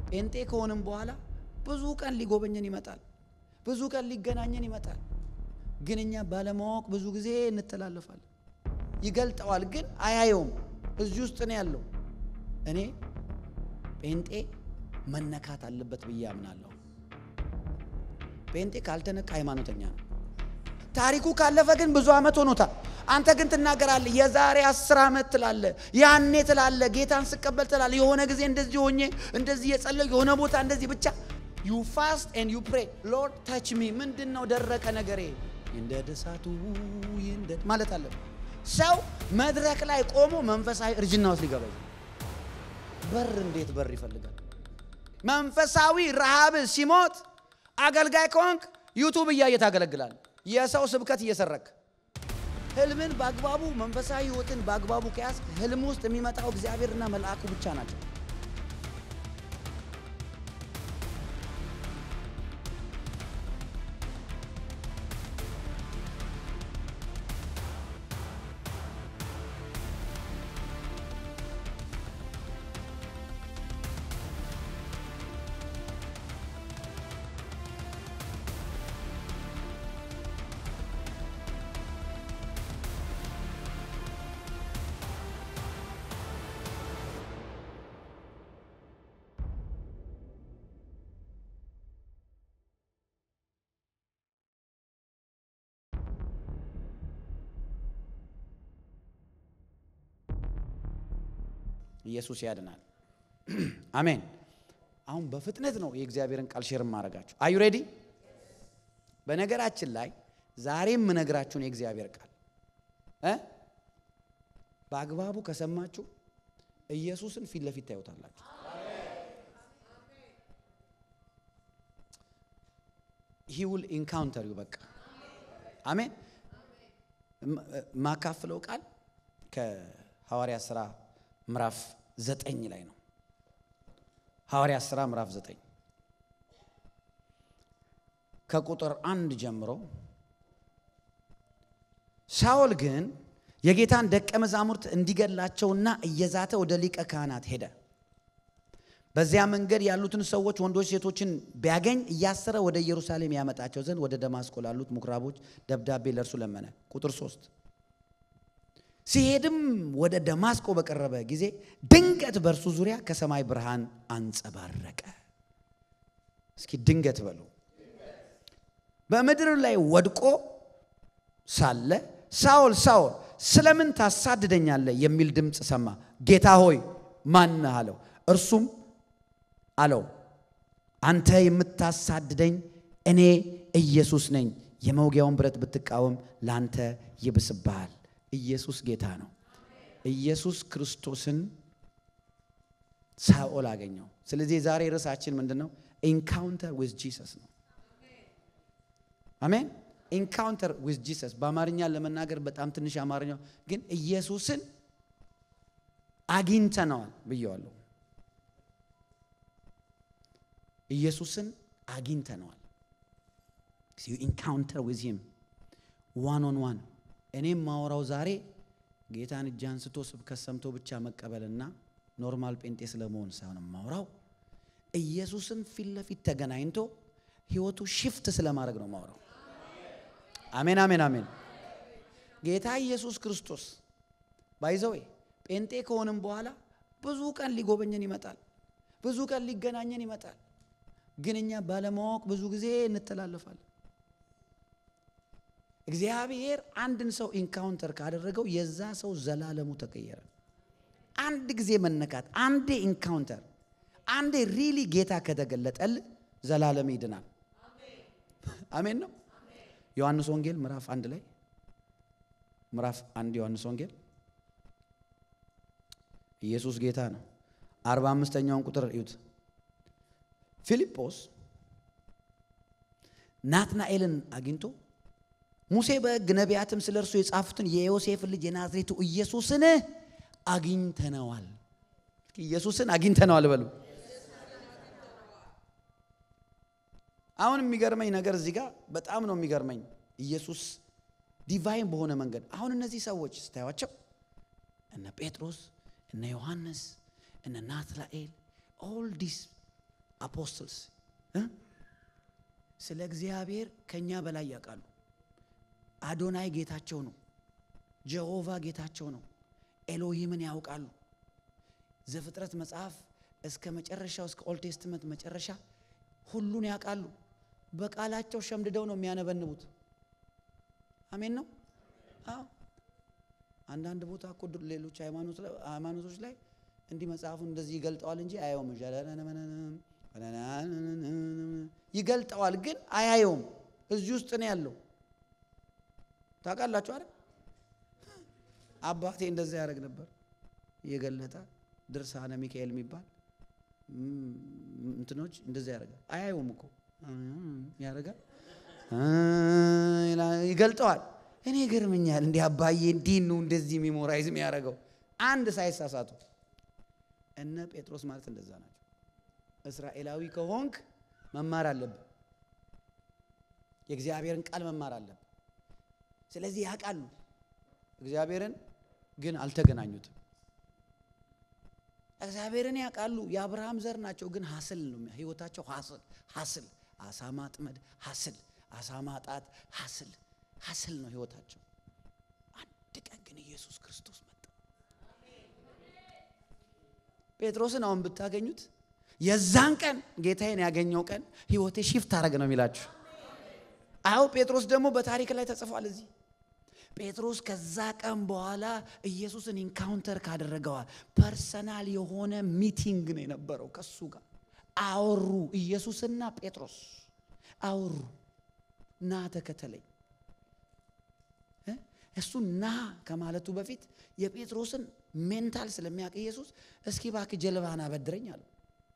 ጴንጤ ከሆንም በኋላ ብዙ ቀን ሊጎበኘን ይመጣል፣ ብዙ ቀን ሊገናኘን ይመጣል። ግን እኛ ባለማወቅ ብዙ ጊዜ እንተላለፋለን። ይገልጠዋል፣ ግን አያየውም። እዚህ ውስጥ ነው ያለው። እኔ ጴንጤ መነካት አለበት ብዬ አምናለሁ። ጴንጤ ካልተነካ ሃይማኖተኛ ነው። ታሪኩ ካለፈ ግን ብዙ ዓመት ሆኖታል። አንተ ግን ትናገራለህ። የዛሬ አስር ዓመት ትላለ፣ ያኔ ትላለ፣ ጌታን ስቀበል ትላለ፣ የሆነ ጊዜ እንደዚህ ሆኜ እንደዚህ የጸለዩ የሆነ ቦታ እንደዚህ ብቻ ዩ ፋስት ኤንድ ዩ ፕሬ ሎርድ ታች ሚ። ምንድን ነው ደረቀ ነገሬ እንደ ደሳቱ እንደ ማለት አለ። ሰው መድረክ ላይ ቆሞ መንፈሳዊ እርጅና ውስጥ ሊገባ በር እንዴት በር ይፈልጋል? መንፈሳዊ ረሃብ ሲሞት አገልጋይ ከሆንክ ዩቱብ እያየ ታገለግላል። የሰው ስብከት እየሰረክ ህልምን በአግባቡ መንፈሳዊ ህይወትን በአግባቡ ከያዝ ህልም ውስጥ የሚመጣው እግዚአብሔርና መልአኩ ብቻ ናቸው። ኢየሱስ ያድናል። አሜን። አሁን በፍጥነት ነው የእግዚአብሔርን ቃል ሼር ማድረጋችሁ። አዩ ሬዲ? በነገራችን ላይ ዛሬ የምነግራችሁን የእግዚአብሔር ቃል እ በአግባቡ ከሰማችሁ ኢየሱስን ፊት ለፊት ታዩታላችሁ። ሂ ውል ኢንካውንተር ዩ በቃ አሜን። ማካፍለው ቃል ከሐዋርያ ሥራ ምዕራፍ ዘጠኝ ላይ ነው። ሐዋርያ ሥራ ምዕራፍ ዘጠኝ ከቁጥር አንድ ጀምሮ ሳኦል ግን የጌታን ደቀ መዛሙርት እንዲገላቸውና እየዛተ ወደ ሊቀ ካህናት ሄደ። በዚያ መንገድ ያሉትን ሰዎች ወንዶች፣ ሴቶችን ቢያገኝ እያሰረ ወደ ኢየሩሳሌም ያመጣቸው ዘንድ ወደ ደማስቆ ላሉት ምኩራቦች ደብዳቤ ለእርሱ ለመነ። ቁጥር ሶስት ሲሄድም ወደ ደማስቆ በቀረበ ጊዜ ድንገት በእርሱ ዙሪያ ከሰማይ ብርሃን አንጸባረቀ። እስኪ ድንገት በሉ። በምድር ላይ ወድቆ ሳለ ሳኦል ሳኦል ስለምን ታሳድደኛለህ? የሚል ድምፅ ሰማ። ጌታ ሆይ ማነህ አለው። እርሱም አለው አንተ የምታሳድደኝ እኔ ኢየሱስ ነኝ። የመውጊያውን ብረት ብትቃወም ለአንተ ይብስብሃል። ኢየሱስ ጌታ ነው። ኢየሱስ ክርስቶስን ሳኦል አገኘው። ስለዚህ የዛሬ ርዕሳችን ምንድን ነው? ኢንካውንተር ዊዝ ጂሰስ ነው። አሜን። ኢንካውንተር ዊዝ ጂሰስ በአማርኛ ለመናገር በጣም ትንሽ አማርኛው ግን ኢየሱስን አግኝተነዋል ብየዋለሁ። ኢየሱስን አግኝተነዋል። ኢንካውንተር ዊዝ ሂም ዋን ኦን ዋን እኔም ማወራው ዛሬ ጌታን እጅ አንስቶ ስብከት ሰምቶ ብቻ መቀበልና ኖርማል ጴንጤ ስለመሆን ሳይሆን ማውራው ኢየሱስን ፊት ለፊት ተገናኝቶ ህይወቱ ሽፍት ስለማድረግ ነው ማውራው። አሜን አሜን አሜን። ጌታ ኢየሱስ ክርስቶስ ባይዘዌ ጴንጤ ከሆንም በኋላ ብዙ ቀን ሊጎበኘን ይመጣል፣ ብዙ ቀን ሊገናኘን ይመጣል። ግን እኛ ባለማወቅ ብዙ ጊዜ እንተላለፋለን። እግዚአብሔር አንድን ሰው ኢንካውንተር ካደረገው የዛ ሰው ዘላለሙ ተቀየረ። አንድ ጊዜ መነካት፣ አንዴ ኢንካውንተር፣ አንዴ ሪሊ ጌታ ከተገለጠል ዘላለም ይድናል። አሜን ነው። ዮሐንስ ወንጌል ምዕራፍ አንድ ላይ ምዕራፍ አንድ ዮሐንስ ወንጌል ኢየሱስ ጌታ ነው። አርባ አምስተኛውን ቁጥር እዩት። ፊልጶስ ናትናኤልን አግኝቶ ሙሴ በሕግ ነቢያትም ስለ እርሱ የጻፉትን የዮሴፍን ልጅ የናዝሬቱ ኢየሱስን አግኝተነዋል። ኢየሱስን አግኝተነዋል በሉ። አሁን የሚገርመኝ ነገር እዚህ ጋር በጣም ነው የሚገርመኝ። ኢየሱስ ዲቫይን በሆነ መንገድ አሁን እነዚህ ሰዎች ስታዩቸው እነ ጴጥሮስ፣ እነ ዮሐንስ፣ እነ ናትናኤል ኦል ዲስ አፖስትልስ ስለ እግዚአብሔር ከኛ በላይ ያውቃሉ። አዶናይ ጌታቸው ነው። ጀሆቫ ጌታቸው ነው። ኤሎሂምን ያውቃሉ። ዘፍጥረት መጽሐፍ እስከ መጨረሻው እስከ ኦልድ ቴስትመንት መጨረሻ ሁሉን ያውቃሉ። በቃላቸው ሸምድደው ነው የሚያነበንቡት። አሜን ነው። አዎ አንዳንድ ቦታ እኮ ሌሎች ሃይማኖቶች ላይ እንዲህ መጽሐፉን እንደዚህ ይገልጠዋል እንጂ አያየውም። ይገልጠዋል ግን አያየውም። እዚህ ውስጥ ነው ያለው። ታውቃላችሁ አይደል? አባቴ እንደዛ ያደርግ ነበር። እየገለጠ ድርሳነ ሚካኤል የሚባል እንትኖች እንደዛ ያደርጋል። አያየውም እኮ ያደርጋል፣ ይገልጠዋል። እኔ ገርመኛል። እንዲህ አባዬ እንዲህ ነው እንደዚህ ሚሞራይዝ የሚያደርገው አንድ ሳይሳሳቱ። እነ ጴጥሮስ ማለት እንደዛ ናቸው። እስራኤላዊ ከሆንክ መማር አለብን። የእግዚአብሔርን ቃል መማር አለብን። ስለዚህ ያውቃሉ እግዚአብሔርን ግን አልተገናኙትም። እግዚአብሔርን ያውቃሉ የአብርሃም ዘር ናቸው፣ ግን ሀስል ነው ህይወታቸው። ሀስል ሀስል፣ አሳ ማጥመድ ሀስል፣ አሳ ማጣት ሀስል ሀስል ነው ህይወታቸው። አንድ ቀን ግን ኢየሱስ ክርስቶስ መጣ። ጴጥሮስን አሁን ብታገኙት የዛን ቀን ጌታዬን ያገኘው ቀን ህይወቴ ሺፍት አረግ ነው የሚላችሁ። አዎ ጴጥሮስ ደግሞ በታሪክ ላይ ተጽፏል እዚህ ጴጥሮስ ከዛ ቀን በኋላ ኢየሱስን ኢንካውንተር ካደረገዋል ፐርሰናል የሆነ ሚቲንግ ነው የነበረው። ከሱ ጋር አወሩ። ኢየሱስና ጴጥሮስ አወሩ። ና ተከተለኝ። እሱ ና ከማለቱ በፊት የጴጥሮስን ሜንታል ስለሚያውቅ ኢየሱስ እስኪ እባክህ ጀልባህን አበድረኝ አለው።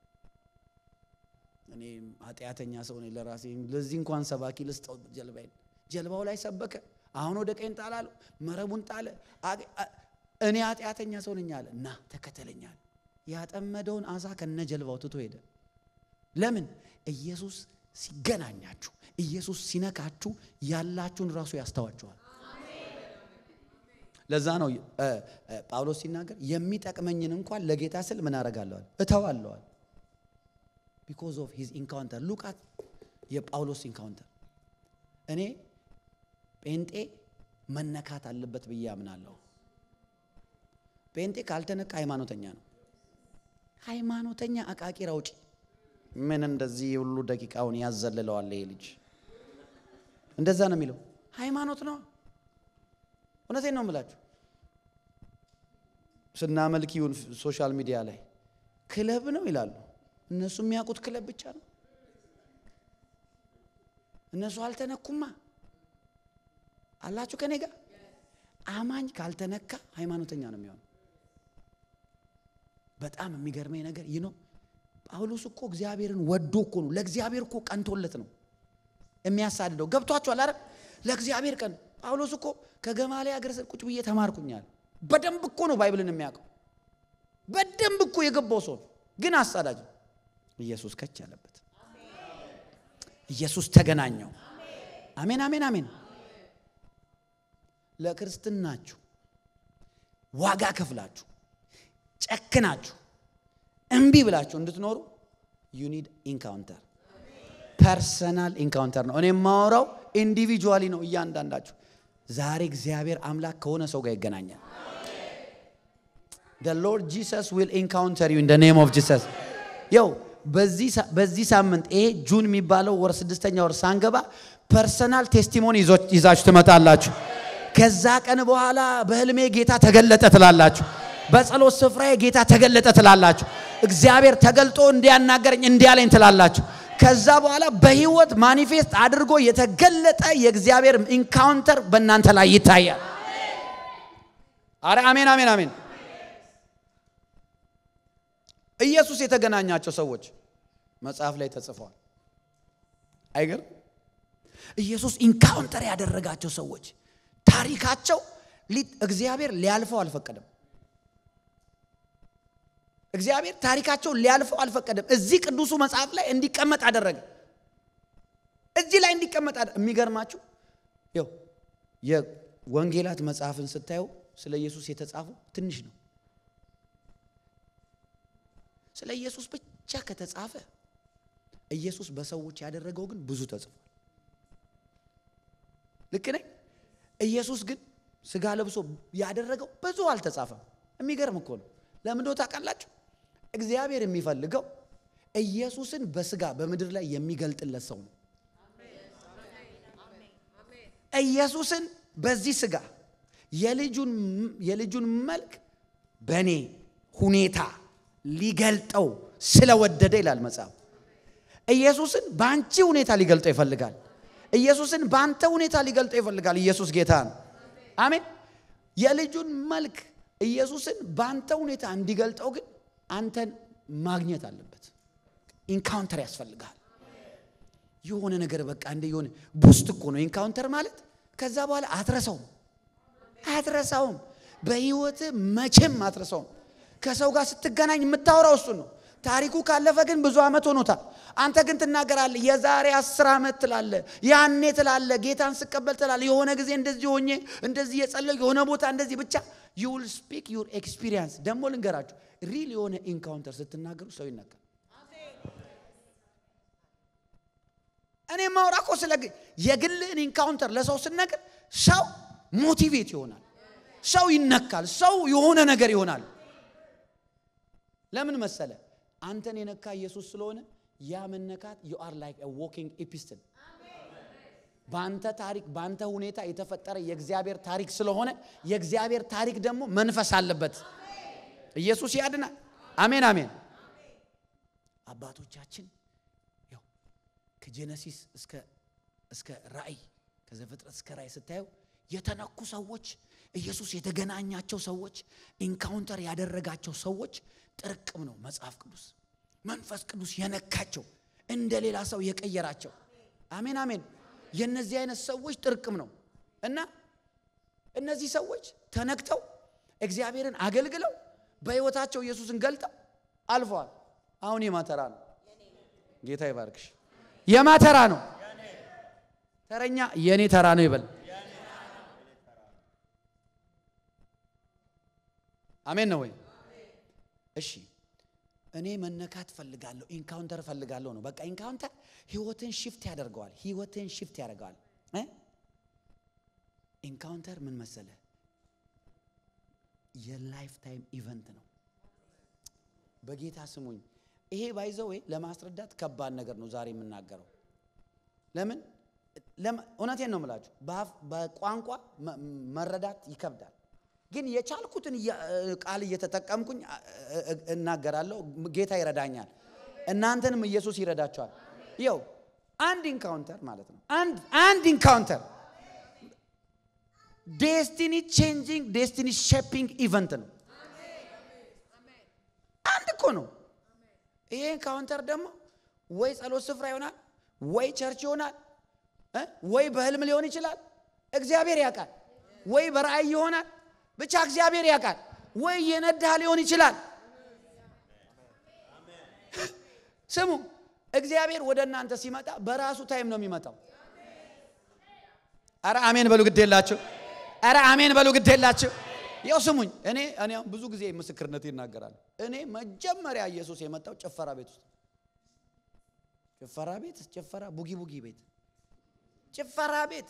እኔ ኃጢአተኛ ሰው ነኝ ለራሴ ለዚህ እንኳን ሰባኪ ልስጠው ጀልባዬን። ጀልባው ላይ ሰበከ። አሁን ወደ ቀኝ ጣል አለው። መረቡን ጣለ። እኔ ኃጢአተኛ ሰው ነኝ አለ። ና ተከተለኛል። ያጠመደውን አሳ ከነ ጀልባው ትቶ ሄደ። ለምን? ኢየሱስ ሲገናኛችሁ፣ ኢየሱስ ሲነካችሁ ያላችሁን ራሱ ያስተዋችኋል። ለዛ ነው ጳውሎስ ሲናገር የሚጠቅመኝን እንኳን ለጌታ ስል ምን አደርጋለዋል? እተዋለዋል። ቢኮዝ ኦፍ ሂዝ ኢንካውንተር ሉቃት የጳውሎስ ኢንካውንተር እኔ ጴንጤ መነካት አለበት ብዬ አምናለሁ። ጴንጤ ካልተነካ ሃይማኖተኛ ነው። ሃይማኖተኛ አቃቂር አውጪ ምን እንደዚህ ሁሉ ደቂቃውን ያዘልለዋል ይሄ ልጅ። እንደዛ ነው የሚለው። ሃይማኖት ነው። እውነቴን ነው የምላችሁ። ስናመልክ ይሁን ሶሻል ሚዲያ ላይ ክለብ ነው ይላሉ። እነሱ የሚያውቁት ክለብ ብቻ ነው። እነሱ አልተነኩማ አላችሁ ከኔ ጋር። አማኝ ካልተነካ ሃይማኖተኛ ነው የሚሆነው። በጣም የሚገርመኝ ነገር ይህ ነው። ጳውሎስ እኮ እግዚአብሔርን ወዶ እኮ ነው ለእግዚአብሔር እኮ ቀንቶለት ነው የሚያሳድደው። ገብቷችኋል አይደል? ለእግዚአብሔር ቀን ጳውሎስ እኮ ከገማልያል እግር ስር ቁጭ ብዬ ተማርኩኛል። በደንብ እኮ ነው ባይብልን የሚያውቀው። በደንብ እኮ የገባው ሰው ግን አሳዳጅ ኢየሱስ ከች ያለበት ኢየሱስ ተገናኘው። አሜን አሜን አሜን። ለክርስትናችሁ ዋጋ ከፍላችሁ ጨክናችሁ እምቢ ብላችሁ እንድትኖሩ ዩ ኒድ ኢንካውንተር፣ ፐርሰናል ኢንካውንተር ነው። እኔ የማወራው ኢንዲቪጁዋሊ ነው። እያንዳንዳችሁ ዛሬ እግዚአብሔር አምላክ ከሆነ ሰው ጋር ይገናኛል። the Lord Jesus will encounter you in the name of Jesus ያው በዚህ ሳምንት ይሄ ጁን የሚባለው ወር ስድስተኛ ወር ሳንገባ ፐርሰናል ቴስቲሞኒ ይዛችሁ ትመጣላችሁ። ከዛ ቀን በኋላ በህልሜ ጌታ ተገለጠ ትላላችሁ። በጸሎት ስፍራዬ ጌታ ተገለጠ ትላላችሁ። እግዚአብሔር ተገልጦ እንዲያናገረኝ እንዲያለኝ ትላላችሁ። ከዛ በኋላ በህይወት ማኒፌስት አድርጎ የተገለጠ የእግዚአብሔር ኢንካውንተር በእናንተ ላይ ይታያል። አረ አሜን አሜን አሜን። ኢየሱስ የተገናኛቸው ሰዎች መጽሐፍ ላይ ተጽፈዋል። አይገርም? ኢየሱስ ኢንካውንተር ያደረጋቸው ሰዎች ታሪካቸው እግዚአብሔር ሊያልፈው አልፈቀደም። እግዚአብሔር ታሪካቸው ሊያልፈው አልፈቀደም። እዚህ ቅዱሱ መጽሐፍ ላይ እንዲቀመጥ አደረገ። እዚህ ላይ እንዲቀመጥ የሚገርማችሁ ይኸው የወንጌላት መጽሐፍን ስታየው ስለ ኢየሱስ የተጻፉ ትንሽ ነው። ስለ ኢየሱስ ብቻ ከተጻፈ ኢየሱስ በሰዎች ያደረገው ግን ብዙ ተጽፏል። ልክ ነኝ? ኢየሱስ ግን ስጋ ለብሶ ያደረገው ብዙ አልተጻፈም። የሚገርም እኮ ነው። ለምን እንደው ታውቃላችሁ? እግዚአብሔር የሚፈልገው ኢየሱስን በስጋ በምድር ላይ የሚገልጥለት ሰው ነው። ኢየሱስን በዚህ ስጋ የልጁን መልክ በእኔ ሁኔታ ሊገልጠው ስለወደደ ይላል መጽሐፍ። ኢየሱስን በአንቺ ሁኔታ ሊገልጠው ይፈልጋል። ኢየሱስን በአንተ ሁኔታ ሊገልጠው ይፈልጋል። ኢየሱስ ጌታ ነው። አሜን። የልጁን መልክ ኢየሱስን በአንተ ሁኔታ እንዲገልጠው ግን አንተን ማግኘት አለበት። ኢንካውንተር ያስፈልጋል። የሆነ ነገር በቃ እንደ የሆነ ቡስት እኮ ነው ኢንካውንተር ማለት። ከዛ በኋላ አትረሳውም አትረሳውም። በህይወት መቼም አትረሳውም። ከሰው ጋር ስትገናኝ የምታወራው እሱን ነው። ታሪኩ ካለፈ ግን ብዙ ዓመት ሆኖታል። አንተ ግን ትናገራለህ። የዛሬ አስር ዓመት ትላለ፣ ያኔ ትላለ፣ ጌታን ስቀበል ትላለ፣ የሆነ ጊዜ እንደዚህ ሆኜ እንደዚህ የጸለዩ የሆነ ቦታ እንደዚህ ብቻ ዩ ዊል ስፒክ ዩር ኤክስፒሪየንስ። ደግሞ ልንገራችሁ ሪል የሆነ ኢንካውንተር ስትናገሩ ሰው ይነካል። እኔ ማውራ እኮ ስለ የግልን ኢንካውንተር ለሰው ስነግር ሰው ሞቲቬት ይሆናል፣ ሰው ይነካል፣ ሰው የሆነ ነገር ይሆናል። ለምን መሰለ? አንተን የነካ ኢየሱስ ስለሆነ ያ መነካት ዩ አር ላይክ ዎኪንግ ኢፒስትል በአንተ ታሪክ በአንተ ሁኔታ የተፈጠረ የእግዚአብሔር ታሪክ ስለሆነ የእግዚአብሔር ታሪክ ደግሞ መንፈስ አለበት። ኢየሱስ ያድናል። አሜን አሜን። አባቶቻችን ያው ከጄኔሲስ እስከ እስከ ራእይ ከዘፍጥረት እስከ ራእይ ስታየው የተነኩ ሰዎች ኢየሱስ የተገናኛቸው ሰዎች ኢንካውንተር ያደረጋቸው ሰዎች ጥርቅም ነው መጽሐፍ ቅዱስ። መንፈስ ቅዱስ የነካቸው እንደ ሌላ ሰው የቀየራቸው። አሜን አሜን። የእነዚህ አይነት ሰዎች ጥርቅም ነው እና እነዚህ ሰዎች ተነክተው እግዚአብሔርን አገልግለው በሕይወታቸው ኢየሱስን ገልጠው አልፈዋል። አሁን የማተራ ነው። ጌታ ይባርክሽ። የማተራ ነው። ተረኛ የእኔ ተራ ነው ይበል። አሜን ነው ወይ? እሺ እኔ መነካት ፈልጋለሁ፣ ኢንካውንተር ፈልጋለሁ ነው። በቃ ኢንካውንተር ህይወትን ሽፍት ያደርገዋል። ህይወትን ሽፍት ያደርገዋል። ኢንካውንተር ምን መሰለ? የላይፍ ታይም ኢቨንት ነው። በጌታ ስሙኝ። ይሄ ባይዘው ለማስረዳት ከባድ ነገር ነው ዛሬ የምናገረው። ለምን እውነቴን ነው የምላችሁ። በቋንቋ መረዳት ይከብዳል። ግን የቻልኩትን ቃል እየተጠቀምኩኝ እናገራለሁ። ጌታ ይረዳኛል፣ እናንተንም ኢየሱስ ይረዳቸዋል። ይው አንድ ኢንካውንተር ማለት ነው። አንድ አንድ ኢንካውንተር ዴስቲኒ ቼንጂንግ ዴስቲኒ ሼፒንግ ኢቨንት ነው። አንድ እኮ ነው። ይሄ ኢንካውንተር ደግሞ ወይ ጸሎት ስፍራ ይሆናል፣ ወይ ቸርች ይሆናል፣ ወይ በህልም ሊሆን ይችላል። እግዚአብሔር ያውቃል። ወይ በራእይ ይሆናል ብቻ እግዚአብሔር ያውቃል። ወይ የነዳ ሊሆን ይችላል። ስሙ፣ እግዚአብሔር ወደ እናንተ ሲመጣ በራሱ ታይም ነው የሚመጣው። አረ አሜን በሉ ግድ የላችሁ። አረ አሜን በሉ ግድ የላችሁ። ያው ስሙኝ፣ እኔ እኔ ብዙ ጊዜ ምስክርነት ይናገራል። እኔ መጀመሪያ ኢየሱስ የመጣው ጭፈራ ቤት ውስጥ ጭፈራ ቤት ጭፈራ ቡጊ ቡጊ ቤት ጭፈራ ቤት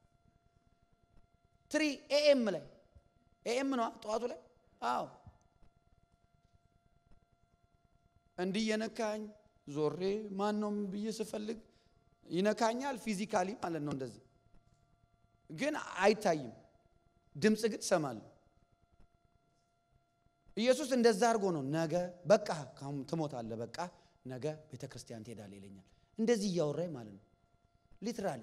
ትሪ ኤኤም ላይ ኤኤም ነው ጠዋቱ ላይ አዎ እንዲህ የነካኝ ዞሬ ማን ነው ብዬ ስፈልግ ይነካኛል ፊዚካሊ ማለት ነው እንደዚህ ግን አይታይም ድምፅ ግን ሰማለሁ ኢየሱስ እንደዛ አድርጎ ነው ነገ በቃ ትሞታለህ በቃ ነገ ቤተ ክርስቲያን ትሄዳለህ ይለኛል እንደዚህ እያወራኝ ማለት ነው ሊትራሊ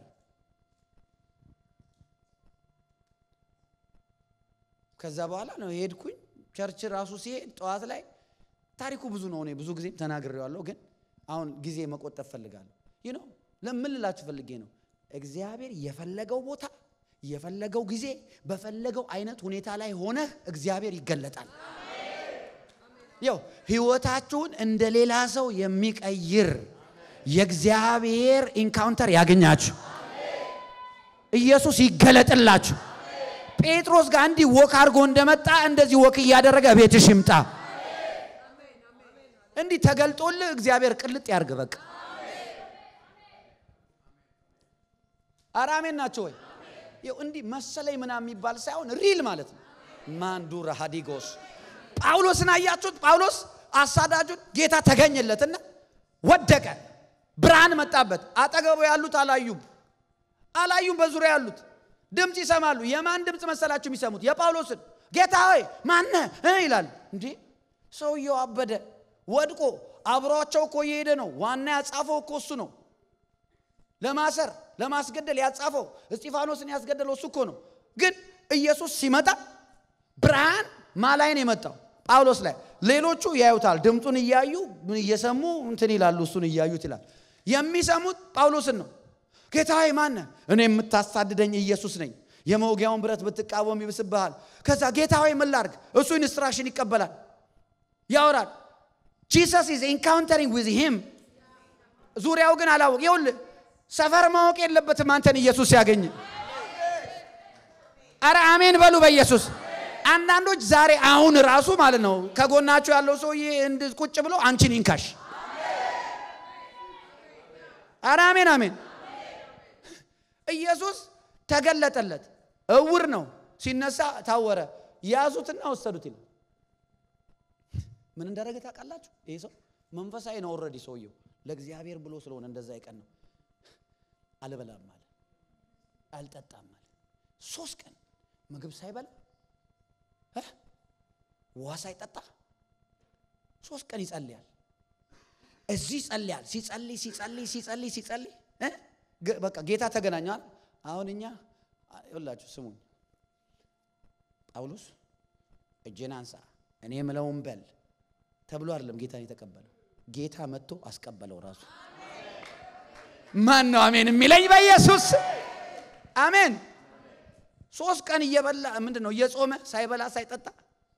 ከዛ በኋላ ነው የሄድኩኝ። ቸርች ራሱ ሲሄድ ጠዋት ላይ ታሪኩ ብዙ ነው። እኔ ብዙ ጊዜ ተናግሬዋለሁ፣ ግን አሁን ጊዜ መቆጠብ ፈልጋለሁ። ይህ ነው ለምን ልላችሁ ፈልጌ ነው። እግዚአብሔር የፈለገው ቦታ የፈለገው ጊዜ በፈለገው አይነት ሁኔታ ላይ ሆነህ እግዚአብሔር ይገለጣል። ያው ህይወታችሁን እንደ ሌላ ሰው የሚቀይር የእግዚአብሔር ኢንካውንተር ያገኛችሁ፣ ኢየሱስ ይገለጥላችሁ። ጴጥሮስ ጋር እንዲህ ወክ አድርጎ እንደመጣ እንደዚህ ወክ እያደረገ ቤትሽ ይምጣ። እንዲህ ተገልጦልህ እግዚአብሔር ቅልጥ ያርግ። በቃ አራሜን ናቸው ወይ? ይኸው እንዲህ መሰለኝ ምናምን የሚባል ሳይሆን ሪል ማለት ነው። ማንዱራ ሃዲጎስ ጳውሎስን አያችሁት? ጳውሎስ አሳዳጁን ጌታ ተገኘለትና ወደቀ። ብርሃን መጣበት። አጠገቡ ያሉት አላዩም፣ አላዩም። በዙሪያ ያሉት ድምፅ ይሰማሉ። የማን ድምፅ መሰላችሁ የሚሰሙት? የጳውሎስን። ጌታ ሆይ ማነ ይላል። እንዴ ሰውየው አበደ፣ ወድቆ አብሯቸው እኮ እየሄደ ነው። ዋና ያጻፈው እኮ እሱ ነው። ለማሰር ለማስገደል ያጻፈው እስጢፋኖስን ያስገደለው እሱ እኮ ነው። ግን ኢየሱስ ሲመጣ ብርሃን ማላይ ነው የመጣው ጳውሎስ ላይ። ሌሎቹ ያዩታል፣ ድምፁን እያዩ እየሰሙ እንትን ይላሉ፣ እሱን እያዩት ይላል። የሚሰሙት ጳውሎስን ነው። ጌታ ሆይ ማነ? እኔ የምታሳድደኝ ኢየሱስ ነኝ። የመውጊያውን ብረት ብትቃወም ይብስብሃል። ከዛ ጌታ ሆይ ምን ላድርግ? እሱ ኢንስትራክሽን ይቀበላል፣ ያወራል። ጂሰስ ኢዝ ኢንካውንተሪንግ ዊዝ ሂም። ዙሪያው ግን አላወቅ። ይኸውልህ ሰፈር ማወቅ የለበትም አንተን ኢየሱስ ሲያገኝ። አረ አሜን በሉ በኢየሱስ አንዳንዶች ዛሬ አሁን ራሱ ማለት ነው ከጎናቸው ያለው ሰውዬ እንድ ቁጭ ብሎ አንቺን ይንካሽ። አረ አሜን አሜን። ኢየሱስ ተገለጠለት። እውር ነው ሲነሳ ታወረ። ያዙትና ወሰዱት ይላል። ምን እንዳደረገ ታውቃላችሁ? ይሄ ሰው መንፈሳዊ ነው። ኦልሬዲ ሰውየው ለእግዚአብሔር ብሎ ስለሆነ እንደዛ ይቀን ነው። አልበላም አለ፣ አልጠጣም አለ። ሶስት ቀን ምግብ ሳይበላ ውሃ ሳይጠጣ ሶስት ቀን ይጸልያል። እዚህ ይጸልያል። ሲጸልይ ሲጸልይ ሲጸልይ ሲጸልይ በቃ ጌታ ተገናኘዋል። አሁን እኛ ይኸውላችሁ ስሙኝ፣ ጳውሎስ እጄን አንሳ እኔ የምለውን በል ተብሎ አይደለም ጌታን የተቀበለው። ጌታ መጥቶ አስቀበለው ራሱ። ማን ነው አሜን የሚለኝ? በኢየሱስ አሜን። ሶስት ቀን እየበላ ምንድን ነው እየጾመ ሳይበላ ሳይጠጣ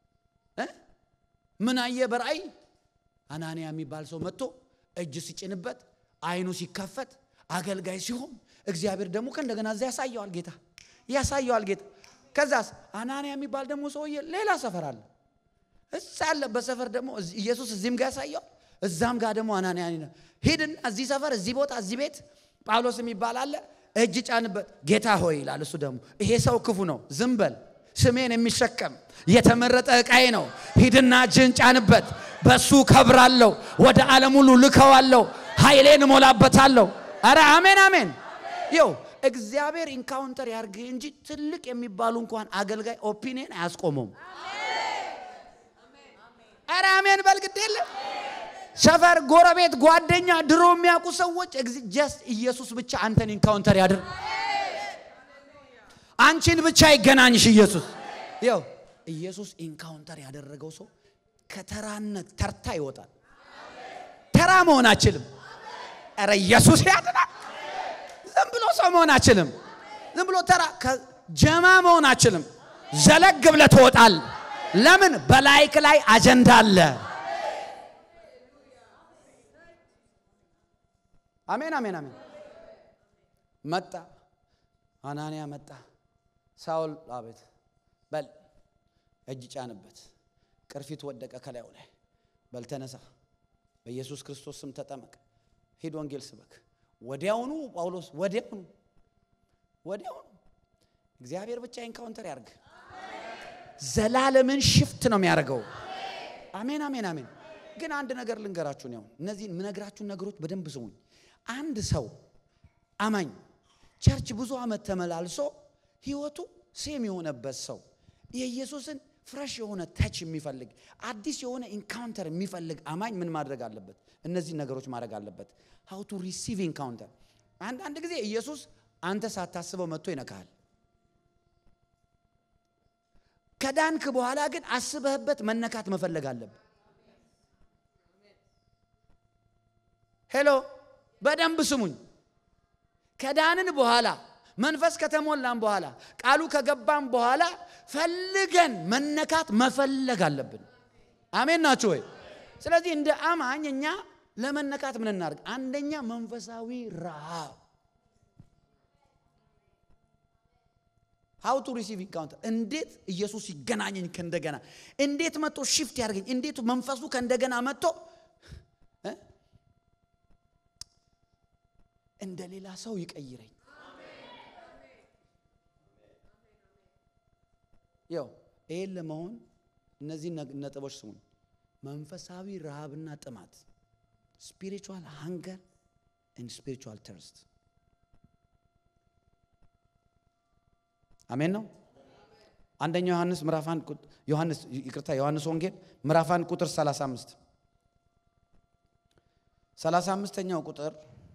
ምን አየ በራእይ አናንያ የሚባል ሰው መጥቶ እጅ ሲጭንበት አይኑ ሲከፈት አገልጋይ ሲሆን እግዚአብሔር ደግሞ ከእንደገና እዛ ያሳየዋል ጌታ ያሳየዋል ጌታ ከዛስ አናንያ የሚባል ደግሞ ሰውዬ ሌላ ሰፈር አለ እዛ ያለበት ሰፈር ደግሞ ኢየሱስ እዚህም ጋር ያሳየዋል እዛም ጋር ደግሞ አናንያ ሂድና እዚህ ሰፈር እዚህ ቦታ እዚህ ቤት ጳውሎስ የሚባል አለ እጅ ጫንበት ጌታ ሆይ ይላል እሱ ደግሞ ይሄ ሰው ክፉ ነው ዝም በል ስሜን የሚሸከም የተመረጠ ዕቃዬ ነው ሂድና እጅን ጫንበት በሱ ከብራለሁ ወደ ዓለም ሁሉ ልከዋለሁ ኃይሌን እሞላበታለሁ አረ አሜን አሜን ይው እግዚአብሔር ኢንካውንተር ያርግ እንጂ ትልቅ የሚባሉ እንኳን አገልጋይ ኦፒኒየን አያስቆመውም አረ አሜን በልግድ የለ ሰፈር ጎረቤት ጓደኛ ድሮ የሚያውቁ ሰዎች ጀስት ኢየሱስ ብቻ አንተን ኢንካውንተር ያድር አንቺን ብቻ ይገናኝሽ ኢየሱስ ይው ኢየሱስ ኢንካውንተር ያደረገው ሰው ከተራነት ተርታ ይወጣል ተራ መሆን አችልም ረ ኢየሱስ ያድናል ዝም ብሎ ሰው መሆን አችልም ዝም ብሎ ተራ ጀማ መሆን አችልም ዘለግ ብለ ትወጣል ለምን በላይክ ላይ አጀንዳ አለ አሜን አሜን አሜን መጣ አናንያ መጣ ሳውል አቤት በል እጅ ጫንበት ቅርፊት ወደቀ ከላዩ ላይ በል ተነሳ በኢየሱስ ክርስቶስ ስም ተጠመቅ ሂድ ወንጌል ስበክ ወዲያውኑ ጳውሎስ ወዲያውኑ ወዲያውኑ እግዚአብሔር ብቻ ኢንካውንተር ያርግ ዘላለምን ሽፍት ነው የሚያደርገው አሜን አሜን አሜን ግን አንድ ነገር ልንገራችሁን ያው እነዚህን ምነግራችሁን ነገሮች በደንብ ስሙኝ አንድ ሰው አማኝ ቸርች ብዙ ዓመት ተመላልሶ ህይወቱ ሴም የሆነበት ሰው የኢየሱስን ፍረሽ የሆነ ተች የሚፈልግ አዲስ የሆነ ኢንካውንተር የሚፈልግ አማኝ ምን ማድረግ አለበት? እነዚህ ነገሮች ማድረግ አለበት። ሀው ቱ ሪሲቭ ኢንካውንተር። አንዳንድ ጊዜ ኢየሱስ አንተ ሳታስበው መጥቶ ይነካሃል። ከዳንክ በኋላ ግን አስበህበት መነካት መፈለግ አለብህ። ሄሎ፣ በደንብ ስሙኝ። ከዳንን በኋላ መንፈስ ከተሞላን በኋላ ቃሉ ከገባን በኋላ ፈልገን መነካት መፈለግ አለብን። አሜን ናችሁ ወይ? ስለዚህ እንደ አማኝ እኛ ለመነካት ምን እናድርግ? አንደኛ መንፈሳዊ ረሃብ ሀው ቱ ሪሲቭ ኢንካውንተር እንዴት ኢየሱስ ይገናኘኝ ከእንደገና እንዴት መጥቶ ሽፍት ያደርገኝ እንዴት መንፈሱ ከእንደገና መጥቶ እንደ ሌላ ሰው ይቀይረኝ ያው ይሄን ለመሆን እነዚህ ነጥቦች ስሙን። መንፈሳዊ ረሃብና ጥማት ስፒሪቹዋል ሃንገር ኤንድ ስፒሪቹዋል ተርስት አሜን ነው። አንደኛው ዮሐንስ ምዕራፍ 1 ዮሐንስ ይቅርታ ዮሐንስ ወንጌል ምዕራፍ 1 ቁጥር 35 35ኛው ቁጥር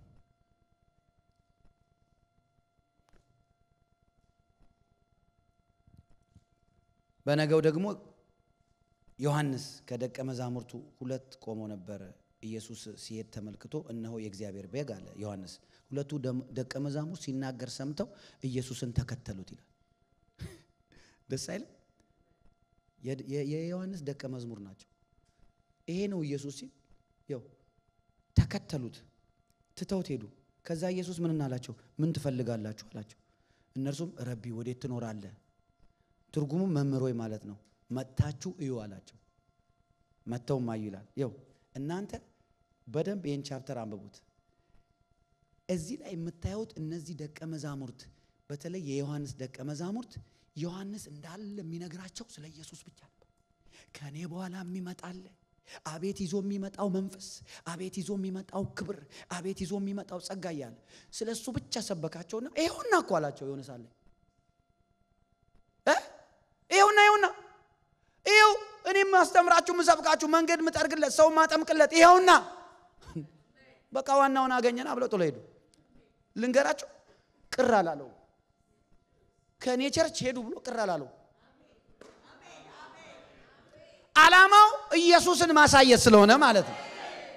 በነገው ደግሞ ዮሐንስ ከደቀ መዛሙርቱ ሁለት ቆሞ ነበረ። ኢየሱስ ሲሄድ ተመልክቶ እነሆ የእግዚአብሔር በግ አለ ዮሐንስ። ሁለቱ ደቀ መዛሙርት ሲናገር ሰምተው ኢየሱስን ተከተሉት ይላል። ደስ አይልም? የዮሐንስ ደቀ መዝሙር ናቸው። ይሄ ነው ኢየሱስ ሲል ያው ተከተሉት፣ ትተውት ሄዱ። ከዛ ኢየሱስ ምን አላቸው? ምን ትፈልጋላችሁ አላቸው። እነርሱም ረቢ ወዴት ትኖራለህ? ትርጉሙ መምህር ሆይ ማለት ነው። መጥታችሁ እዩ አላቸው። መጥተውም አዩ ይላል። ይው እናንተ በደንብ ይህን ቻፕተር አንብቡት። እዚህ ላይ የምታዩት እነዚህ ደቀ መዛሙርት በተለይ የዮሐንስ ደቀ መዛሙርት ዮሐንስ እንዳለ የሚነግራቸው ስለ ኢየሱስ ብቻ ነበር። ከእኔ በኋላ የሚመጣለ አቤት ይዞ የሚመጣው መንፈስ፣ አቤት ይዞ የሚመጣው ክብር፣ አቤት ይዞ የሚመጣው ጸጋ እያለ ስለ እሱ ብቻ ሰበካቸውና ይኸውና እኮ አላቸው የሆነ ሳለ ይኸውና ይኸውና ይኸው እኔም ማስተምራችሁ ምሰብካችሁ መንገድ ምጠርግለት ሰው ማጠምቅለት ይኸውና በቃ ዋናውን አገኘና ብለው ጥሎ ሄዱ። ልንገራችሁ ቅር አላለው። ከእኔ ቸርች ሄዱ ብሎ ቅር አላለው። ዓላማው ኢየሱስን ማሳየት ስለሆነ ማለት ነው።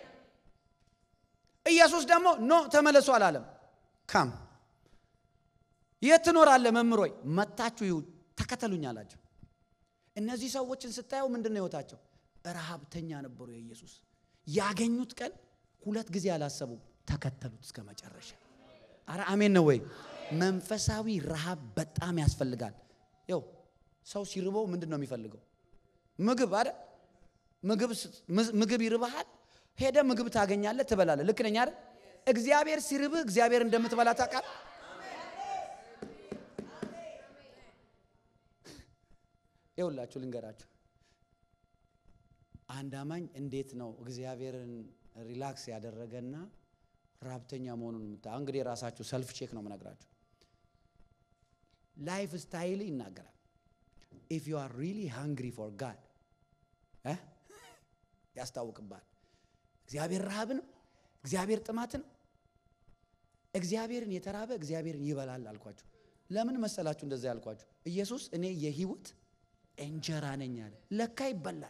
ኢየሱስ ደግሞ ኖ ተመለሱ አላለም። ካም የት ትኖራለህ መምህር ሆይ መታችሁ ይሁ ተከተሉኝ አላቸው። እነዚህ ሰዎችን ስታየው ምንድን ነው ህይወታቸው? ረሃብተኛ ነበሩ። የኢየሱስ ያገኙት ቀን ሁለት ጊዜ አላሰቡም፣ ተከተሉት እስከ መጨረሻ። አረ አሜን ነው ወይ? መንፈሳዊ ረሃብ በጣም ያስፈልጋል። ያው ሰው ሲርበው ምንድን ነው የሚፈልገው? ምግብ አይደል? ምግብ ይርብሃል፣ ሄደ ምግብ ታገኛለህ፣ ትበላለህ። ልክ ነኝ አይደል? እግዚአብሔር ሲርብህ እግዚአብሔር እንደምትበላ ታውቃለህ። ይኸውላችሁ ልንገራችሁ፣ አንድ አማኝ እንዴት ነው እግዚአብሔርን ሪላክስ ያደረገና ራብተኛ መሆኑን ምታ እንግዲህ ራሳችሁ ሰልፍ ቼክ ነው የምነግራችሁ። ላይፍ ስታይል ይናገራል። ኢፍ ዩ አር ሪሊ ሃንግሪ ፎር ጋድ ያስታውቅባል። እግዚአብሔር ረሃብ ነው፣ እግዚአብሔር ጥማት ነው። እግዚአብሔርን የተራበ እግዚአብሔርን ይበላል አልኳችሁ። ለምን መሰላችሁ እንደዛ ያልኳችሁ? ኢየሱስ እኔ የህይወት እንጀራ ነኝ አለ። ለካ ይበላል።